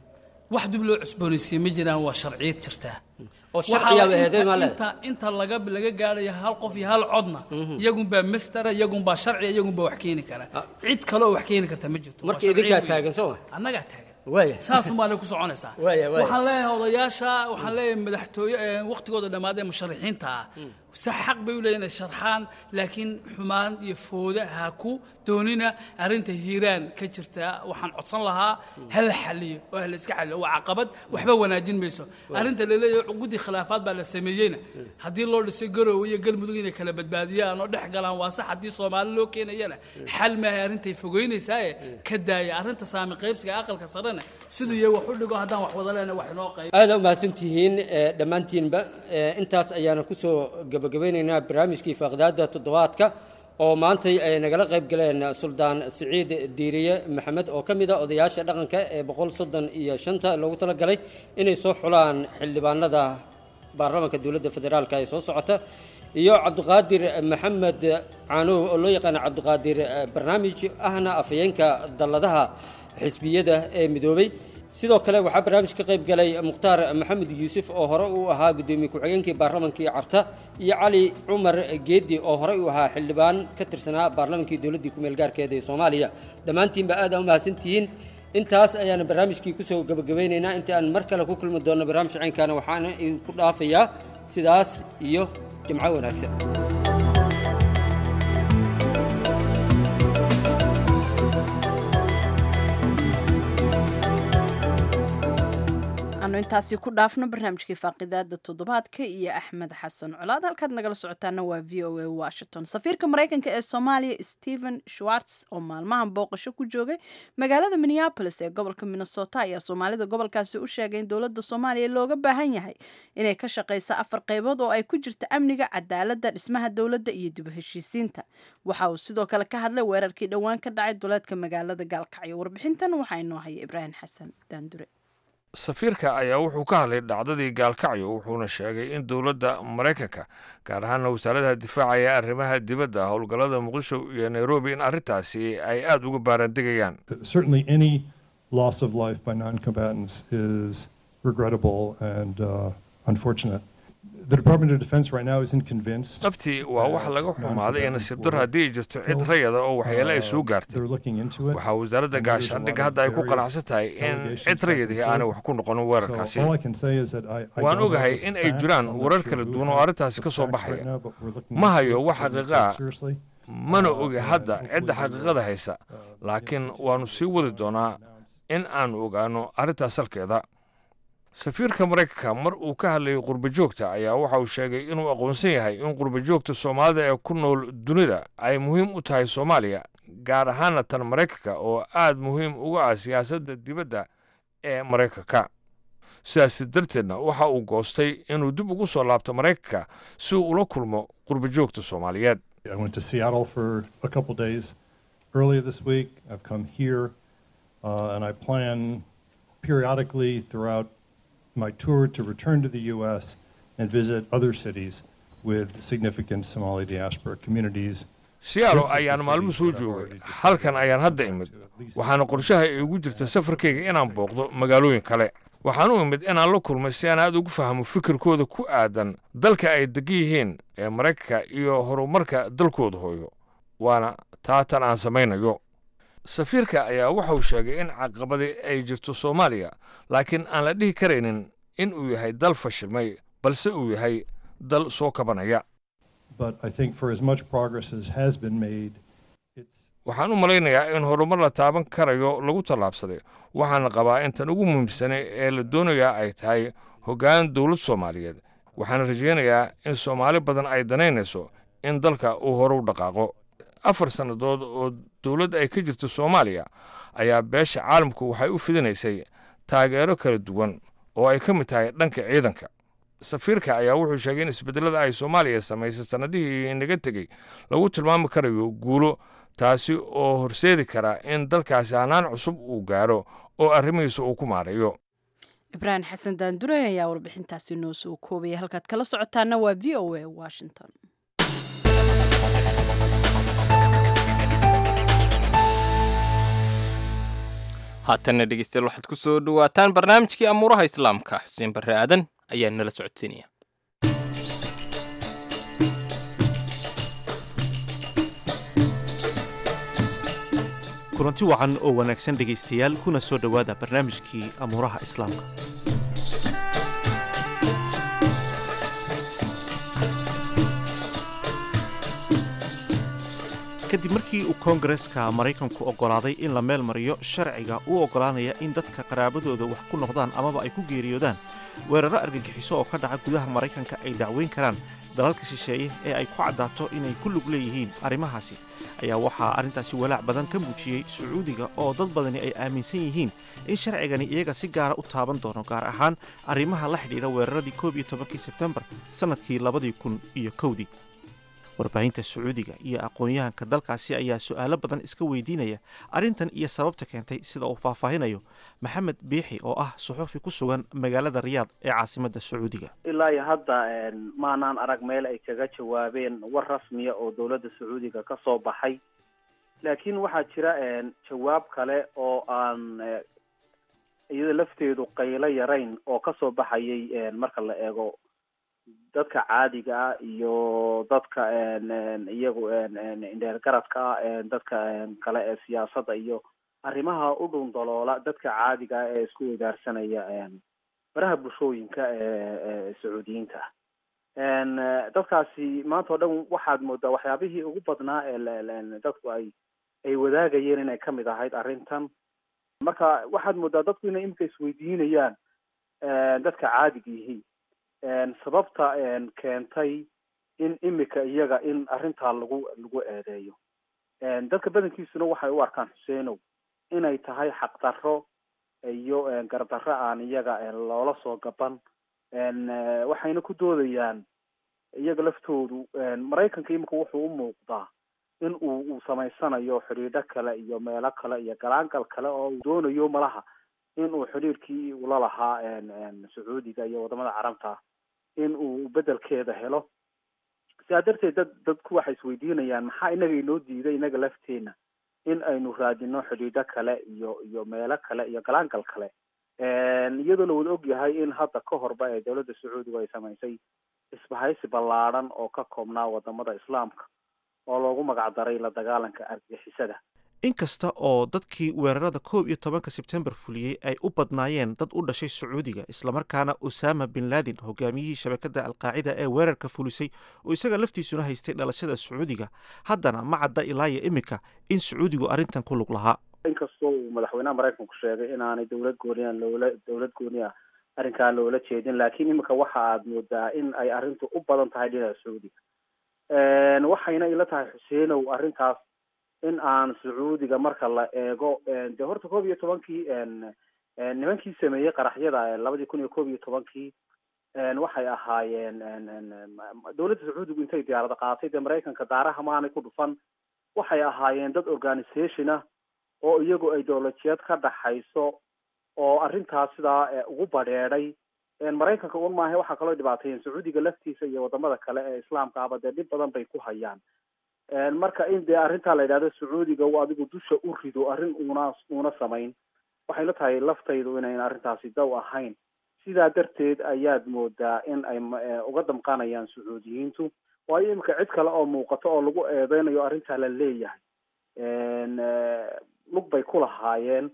wax dib loo cusboonaysiiyey ma jiraan waa sharciyad jirtaa oo Waxaa sharciyaa la- eeday inta- maa leedahay inta inta laga laga gaadhayo hal qof iyo hal codna iyagunbaa mastera iyagunbaa sharciya iyagunbaa wax keeni kara cid kale oo wax keeni karta ma jirto Waa marka sharciyo idinkaa weyn. taagan soo ma annagaa taagan waaya saas umaanay ku soconaysaa Waaya, waaya. waxaan leeyahay odayaasha waxaan leeyahay madaxtooye ee waqtigooda dhammaadee musharaxiinta ah si xaq bay u leeyihin inay sharxaan laakiin xumaan iyo fooda ha ku doonina arrinta hiiraan ka jirta waxaan codsan lahaa ha la xaliyo oo ha la iska xaliyo waa caqabad waxba wanaajin mayso arrinta la leeyahay guddi khilaafaad baa la sameeyeyna haddii loo dhisay garoowe iyo galmudug inay kala badbaadiyaan oo dhex galaan waa sax haddii soomaali loo keenayana xal maahay arrintay fogeynaysaa ka daaya arrinta saami qaybsiga aqalka sarena siduu yahay wax u dhigo haddaan wax wada leena wax inoo qayb aada u mahadsantihiin ee, dhammaantiinba ee, intaas ayaana kusoo gabagabeynaynaa barnaamijkii faaqdaada toddobaadka oo maantay ay nagala qayb galeen suldaan siciid diiriye maxamed oo ka mid a odayaasha dhaqanka ee boqol soddon iyo shanta loogu talagalay inay soo xulaan xildhibaanada baarlamaanka dowladda federaalka ee soo socota iyo cabdiqaadir maxamed caanow oo loo yaqaana cabdiqaadir eh, barnaamij ahna afhayeenka dalladaha xisbiyada ee midoobay sidoo kale waxaa barnaamij ka qayb galay mukhtaar maxamed yuusuf oo hore uu ahaa guddoomiye ku-xigeenkii baarlamankii carta iyo cali cumar geedi oo horey uu ahaa xildhibaan ka tirsanaa baarlamankii dowladdii ku-meel gaarkeeda ee soomaaliya dhammaantiinba aad aa u mahadsantihiin intaas ayaana barnaamijkii kusoo gabagabeynaynaa inta aan mar kale ku kulmi doonno barnaamij caynkaana waxaana idinku dhaafayaa sidaas iyo jimco wanaagsan aanu intaasi ku dhaafno barnaamijkii faaqidaada toddobaadka iyo axmed xasan colaad halkaad nagala socotaana waa v o a washington safiirka maraykanka ee soomaaliya stephen schwartz oo maalmahan booqasho ku joogay magaalada minneapolis ee gobolka minnesota ayaa soomaalida gobolkaasi u sheegay in dowladda soomaaliya looga baahan yahay inay ka shaqayso afar qaybood oo ay ku jirta amniga cadaaladda dhismaha dowladda iyo dib u heshiisiinta waxa uu sidoo kale ka hadlay weerarkii dhowaan ka dhacay duleedka magaalada gaalkacyo warbixintan waxaa inoo haya ibraahim xasan daandure safiirka ayaa wuxuu ka hadlay dhacdadii gaalkacyo wuxuuna sheegay in dowladda maraykanka gaar ahaana wasaaradaha difaaca ee arrimaha dibadda howlgallada muqdisho iyo nairobi in arrintaasi ay aada uga baaraandegayaan certainly any loss of life by non-combatants is regrettable and uh, unfortunate. the Department of Defense right now isn't convinced. dhabtii waa wax laga xumaaday ee nasiib dar haddii ay jirto cid rayada oo waxyeele ay soo gaartay They're looking into it. waxaa wasaaradda gaashaandhigga hadda ay ku qanacsan tahay in cid rayadii aanay wax ku noqonin weerarkaasi So all I can say is that I, I waan don't ogahay have the in ay facts. jiraan I'm not warar sure kala who duwan oo has arrintaasi the ka soo facts right baxaya now, but we're looking ma into hayo it. wax We're gonna xaqiiqa take ah it seriously. mana ogi hadda cidda xaqiiqada haysa laakiin waannu sii wadi doonaa in aanu ogaano arrintaas salkeeda safiirka maraykanka mar uu ka hadlayay qurba joogta ayaa waxa uu sheegay inuu aqoonsan yahay in qurba joogta soomaalida ee ku nool dunida ay muhiim u tahay soomaaliya gaar ahaana tan maraykanka oo aad muhiim uga ah siyaasadda dibadda ee maraykanka sidaas darteedna waxa uu goostay inuu dib ugu soo laabto maraykanka si uu ula kulmo qurba joogta soomaaliyeed I went to Seattle for a couple days earlier this week. I've come here, uh, and I plan periodically throughout my tour to return to the U.S. and visit other cities with significant Somali diaspora communities. siyaalo ayaan maalmo soo joogay halkan ayaan hadda imid waxaana qorshaha iigu jirta safarkayga inaan booqdo magaalooyin kale waxaan u imid inaan la kulmay si aan aad ugu fahmo fikirkooda ku aadan dalka ay degan yihiin ee maraykanka iyo horumarka dalkooda hooyo waana taatan aan samaynayo safiirka ayaa wuxuu sheegay in caqabadi ay jirto soomaaliya laakiin aan la dhihi karaynin in uu yahay dal fashilmay balse uu yahay dal soo kabanaya But I think for as much progress as has been made, it's waxaan u malaynayaa in horumar la taaban karayo lagu tallaabsaday waxaana qabaa in tan ugu muhiimsanay ee la doonayaa ay tahay hoggaan dowlad soomaaliyeed waxaana rajaynayaa in soomaali badan ay danaynayso in dalka uu hore u dhaqaaqo afar sannadood oo dowladda ay ka jirto soomaaliya ayaa beesha caalamku waxay u fidinaysay taageero kala duwan oo ay ka mid tahay dhanka ciidanka safiirka ayaa wuxuu sheegay in isbedelada ay soomaaliya samaysay sannadihii inaga tegey lagu tilmaami karayo guulo taasi oo horseedi kara in dalkaasi hanaan cusub uu gaaro oo arrimihiisa uu ku maareeyo ibraahim xasan daandure ayaa warbixintaasi noo soo koobaya halkaad kala socotaana waa v o a washington haatanna dhegeystayaal waxaad ku soo dhowaataan barnaamijkii amuuraha islaamka xuseen barre aadan ayaa nala socodsiinaya kulanti wacan oo wanaagsan dhegaystayaal kuna soo dhowaada barnaamijkii amuuraha islaamka kadib markii uu koongareska maraykanku oggolaaday in la meel mariyo sharciga u oggolaanaya in dadka qaraabadooda wax ku noqdaan amaba ay ku geeriyoodaan weerarro argagixiso oo ka dhaca gudaha maraykanka ay dacweyn karaan dalalka shisheeye ee ay ku caddaato inay ku lug leeyihiin arrimahaasi ayaa waxaa arrintaasi walaac badan ka muujiyey sacuudiga oo dad badani ay aaminsan yihiin in sharcigani iyaga si gaara u taaban doono gaar ahaan arrimaha la xidhiidha weeraradii koob iyo tobankii sebtembar sannadkii labadii kun iyo kowdii warbaahinta sacuudiga iyo aqoon-yahanka dalkaasi ayaa su'aalo badan iska weydiinaya arrintan iyo sababta keentay sida uu faahfaahinayo maxamed biixi oo ah suxufi ku sugan magaalada riyaad ee caasimadda sacuudiga ilaa iyo hadda maanaan arag meel ay kaga jawaabeen war rasmiya oo dowladda sacuudiga ka soo baxay laakiin waxaa jira jawaab kale oo aan iyada lafteedu qaylo yarayn oo kasoo baxayay marka la eego dadka caadiga ah iyo dadka iyagu indheergaradka ah dadka kale ee siyaasadda iyo arrimaha u dhun daloola dadka caadiga ah ee isku wadaarsanaya baraha bulshooyinka ee sacuudiyiinta ah dadkaasi maanta o dhan waxaad moodaa waxyaabihii ugu badnaa ee dadku ay ay wadaagayeen inay kamid ahayd arrintan marka waxaad moodaa dadku inay imika isweydiinayaan dadka caadiga yihiin sababta keentay in imika iyaga in arrintaa lagu lagu eedeeyo dadka badankiisuna waxay u arkaan xuseenow inay tahay xaqdarro iyo gardarro aan iyaga loola soo gaban waxayna ku doodayaan iyaga laftoodu maraykanka imika wuxuu u muuqdaa in uu uu samaysanayo xidhiidho kale iyo meelo kale iyo galaangal kale oo uu doonayo malaha in uu xidhiirkii ula lahaa sacuudiga iyo wadamada carabta in uu bedelkeeda helo sidaa darteed dad dadku waxay isweydiinayaan maxaa inaga inoo diiday inaga lafteena in aynu raadino xidhiidho kale iyo iyo meelo kale iyo galaangal kale iyadoo la wada ogyahay in hadda ka horba ee dowladda sacuudiga ay samaysay isbahaysi ballaadhan oo ka koobnaa wadamada islaamka oo loogu magacdaray la dagaalanka argagixisada inkasta oo dadkii weerarada koob iyo tobanka sebtembar fuliyey ay u badnaayeen dad u dhashay sacuudiga islamarkaana usama bin laden hogaamiyihii shabakadda alqaacida ee weerarka fulisay oo isaga laftiisuna haystay dhalashada sacuudiga haddana ma cadda ilaayo iminka in sacuudigu arrintan ku lug lahaa inkastoo uu madaxweynaha maraykanku sheegay inaanay dowlad gooniya loola dowlad gooniya arrinkaa loola jeedin laakiin iminka waxa aad moodaa in ay arrintu u badan tahay dhinaca sacuudiga waxayna ila tahay xuseenow arrintaas in aan sacuudiga marka la eego de horta koob iyo tobankii nimankii sameeyey qaraxyada labadii kun iyo koob iyo tobankii waxay ahaayeen dowladda sacuudigu intay diyaarada qaatay dee maraykanka daaraha maanay ku dhufan waxay ahaayeen dad organisation ah oo iyagu ideolojiyad ka dhaxayso oo arrintaas sidaa ugu badheedhay maraykanka un maaha waxaa kaloo dhibaateeyeen sacuudiga laftiisa iyo wadamada kale ee islaamka aba dee dhib badan bay ku hayaan marka in dee arrintaa la yidhahdo sacuudiga uu adigu dusha u rido arrin uuna uuna samayn waxay la tahay laftaydu inayn arrintaasi daw ahayn sidaa darteed ayaad moodaa in ay uga damqanayaan sacuudiyiintu waayo imika cid kale oo muuqato oo lagu eedeynayo arrintaa la leeyahay lug bay ku lahaayeen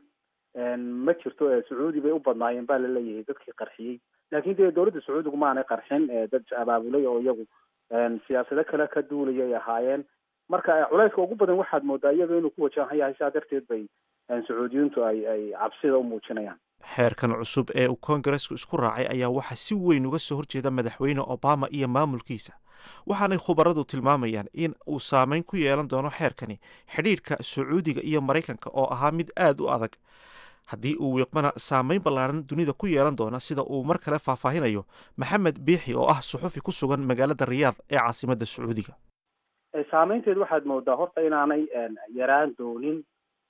ma jirto sacuudi bay u badnaayeen baa laleeyahay dadkii qarxiyey laakiin dee dowladda sacuudigu maanay qarxin dad abaabulay oo iyagu siyaasado kale ka duulaya ay ahaayeen marka culayska ugu badan waxaad moodaa iyaga inuu ku wajahan yahay sidaa darteed bay sacuudiyiintu ay ay cabsida u muujinayaan xeerkan cusub ee uu koongareesku isku raacay ayaa waxaa si weyn uga soo horjeeda madaxweyne obama iyo maamulkiisa waxaanay khubaradu tilmaamayaan in uu saameyn ku yeelan doono xeerkani xidhiidhka sacuudiga iyo maraykanka oo ahaa mid aad u adag haddii uu wiiqmana saameyn ballaaran dunida ku yeelan doona sida uu mar kale faahfaahinayo maxamed biixi oo ah suxufi ku sugan magaalada riyaad ee caasimadda sacuudiga saameynteed waxaad moodaa horta inaanay yaraan doonin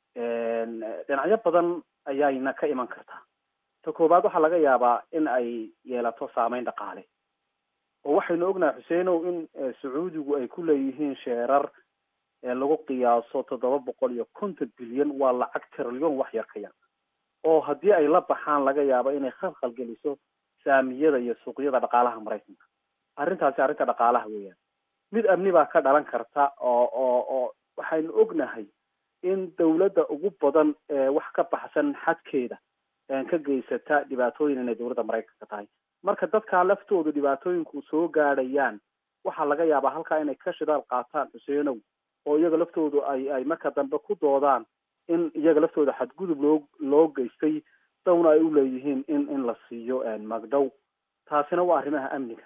dhinacyo badan ayayna ka iman kartaa ta koowaad waxaa laga yaabaa in ay yeelato saameyn dhaqaale oo waxaynu ognahay xuseenow in sacuudigu ay ku leeyihiin sheerar lagu qiyaaso toddoba boqol iyo konton bilyan waa lacag trilyon wax yar ka yar oo haddii ay la baxaan laga yaabo inay khalkhal geliso saamiyada iyo suuqyada dhaqaalaha maraykanka arrintaasi arrinta dhaqaalaha weeyaan mid amni baa ka dhalan karta oo oo oo waxaynu ognahay in dawladda ugu badan ee wax ka baxsan xadkeeda ka geysata dhibaatooyin inay dowladda maraykanka tahay marka dadkaa laftoodu dhibaatooyinku soo gaadhayaan waxaa laga yaabaa halkaa inay ka shidaal qaataan xuseenow oo iyaga laftoodu ay ay marka dambe ku doodaan in iyaga laftooda xadgudub loo loo geystay dawna ay u leeyihiin in in la siiyo magdhow taasina waa arrimaha amniga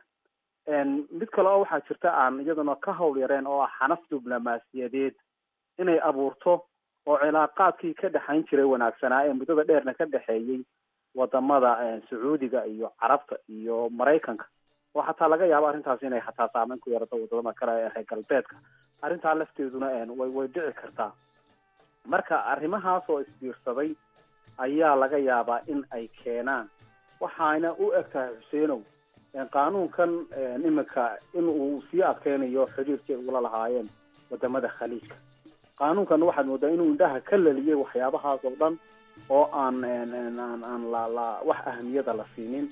mid kale oo waxaa jirta aan iyaduna ka hawl yareen oo ah xanaf diblomaasiyadeed inay abuurto oo cilaaqaadkii ka dhexayn jiray wanaagsanaa ee muddada dheerna ka dhexeeyey wadamada sacuudiga iyo carabta iyo maraykanka oo xataa laga yaabo arrintaasi inay xataa saameyn ku yeerato wadamada kale ee reer galbeedka arrintaa lafteeduna way way dhici kartaa marka arrimahaas oo isbiirsaday ayaa laga yaabaa in ay keenaan waxaana u eg tahay xuseenow qaanuunkan iminka in uu sii adkeynayo xiriirkii ugula lahaayeen wadamada khaliijka qaanuunkan waxaad moodaa inuu indhaha ka laliyay waxyaabahaas oo dhan oo aan aan aan la la wax ahamiyada la siinin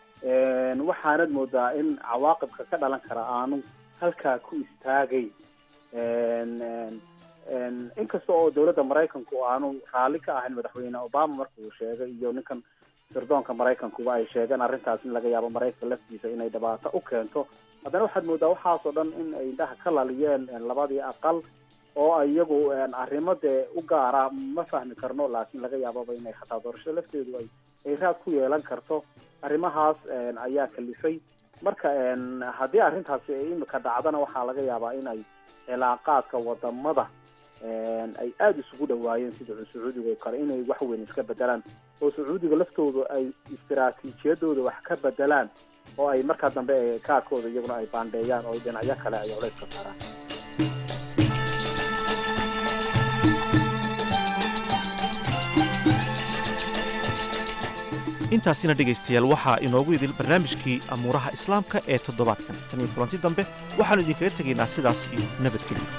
waxaanad moodaa in cawaaqibka ka dhalan kara aanu halkaa ku istaagay inkasta oo dowladda maraykanku aanu raalli ka ahayn madaxweyne obama marka uu sheegay iyo ninkan sirdoonka maraykankuba ay sheegeen arrintaas in laga yaabo maraykanka laftiisa inay dhibaato u keento haddana waxaad moodaa waxaasoo dhan in ay indhaha ka laliyeen labadii aqal oo ay iyagu arrimo dee u gaara ma fahmi karno laakiin laga yaababa inay xataa doorashada lafteedu ay ay raad ku yeelan karto arrimahaas ayaa kalifay marka haddii arrintaasi ay imika dhacdana waxaa laga yaabaa in ay cilaaqaadka wadamada ay aada isugu dhawaayeen sida sacuudiga oo kale inay wax weyn iska bedelaan oo sacuudiga laftooda ay istiraatiijiyadooda wax ka bedelaan oo ay markaa dambe kaadkooda iyaguna ay baandheeyaan oo dhinacyo kale ay culays ka saaraan intaasina dhegaystayaal waxaa inoogu idil barnaamijkii amuuraha islaamka ee toddobaadkan tan iyo kulanti dambe waxaannu idinkaga tegaynaa sidaas iyo nabadgelyo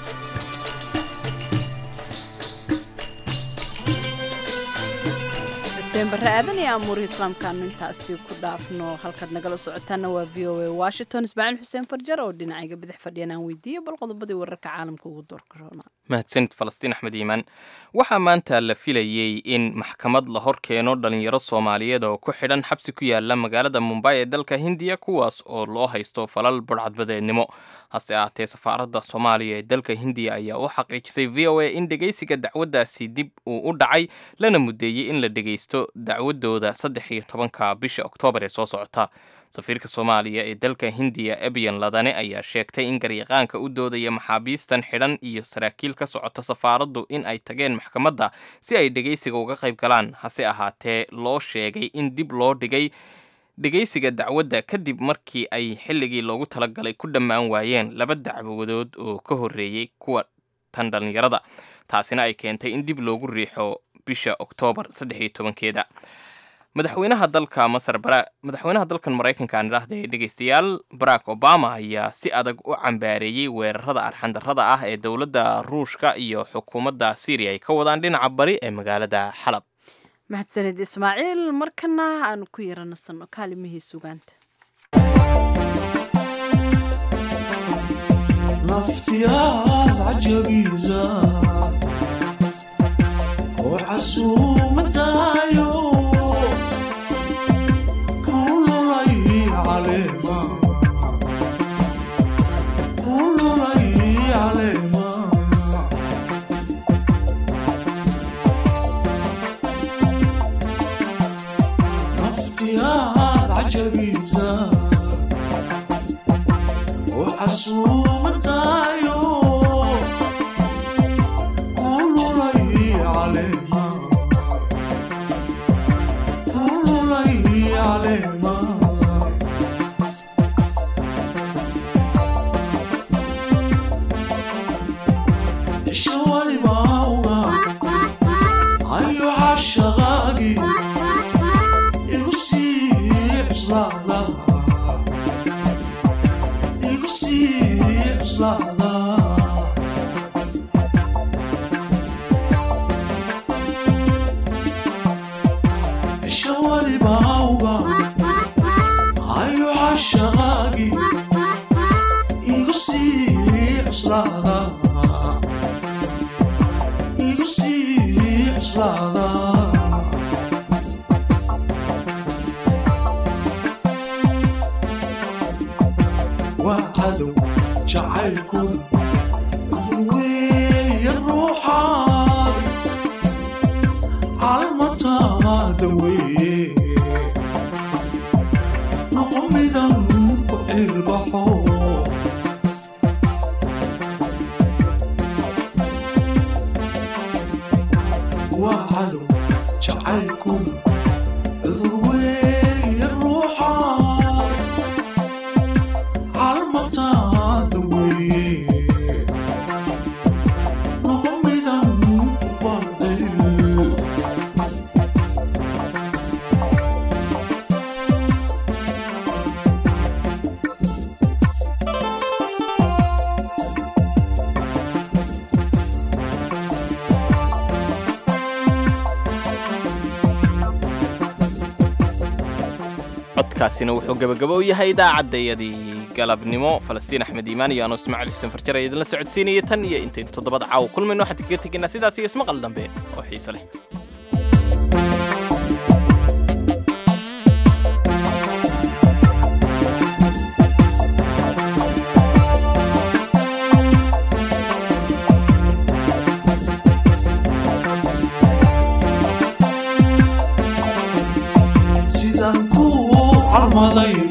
xuseen barre aadan iyo amuurihii islaamkaanu intaasi ku dhaafno halkaad nagala socotaana waa v o a washington ismaaciil xuseen farjar oo dhinacayga bidix fadhiyan aan weydiiyey bal qodobadii wararka caalamka ugu doorka roona mahadsanid falastiin axmed iimaan waxaa maanta la filayey in maxkamad la hor keeno dhalinyaro soomaaliyeed oo ku xidhan xabsi ku yaala magaalada mumbay ee dalka hindiya kuwaas oo loo haysto falal burcadbadeednimo hase ahaatee safaaradda soomaaliya ee dalka hindiya ayaa u xaqiijisay v o a in dhegeysiga dacwaddaasi dib uu u dhacay lana mudeeyey in la dhegeysto dacwadooda saddex iyo tobanka bisha oktoobar ee soo socota safiirka soomaaliya ee dalka hindiya ebyan ladane ayaa sheegtay in garyaqaanka u doodaya maxaabiistan xidhan iyo saraakiil ka socota safaaraddu in ay tageen maxkamadda si ay dhegeysiga uga qayb galaan hase ahaatee loo sheegay in dib loo dhigay dhegeysiga dacwadda kadib markii ay xilligii loogu talagalay ku dhammaan waayeen laba dacwadood oo ka horreeyey kuwa tan dhallinyarada taasina ay keentay in dib loogu riixo bisha oktoobar saddex iyo tobankeeda madaxweynaha dalka masar madaxweynaha dalkan maraykanka aan idhaahday dhegeystayaal barack obama ayaa si adag u cambaareeyey weerarada arxandarrada ah ee dowladda ruushka iyo xukuumadda syriya ay ka wadaan dhinaca bari ee magaalada xalab mahadsanid ismaaciil markana aanu ku yaranasano kaalimihii sugaanta naftiyaad cajabiisa oo casuumadaayo kululay caleema kululay caleema naftiyaad cajabiisa oo casuumadaayo kululay caleema kululay caleema isha walibauga ayo cashaqaagi igu sii cuslaada igu sii cuslaada isha walibauga ayo cashaqaagi igu sii cuslaada igu sii cuslaada waa cadow jacaylku weeye ruuxaad calmataada weeye noqo midan ku cilbaxo waa cadow jacaylku cudur weeye ruuxaad calmataada weeye noqo midan ku baadil codkaasina wuxuu gabagabo u yahay idaacaddayadii galabnimo falastiin axmed iimaan iyo anuu ismaaciil xuseen farjar ayaa idinla socodsiinaya tan iyo intaynu toddobada caawa kulmayno waxaan kaga tegaynaa sidaas iyo ismaqal dambe oo xiise leh sidaan ku calmaday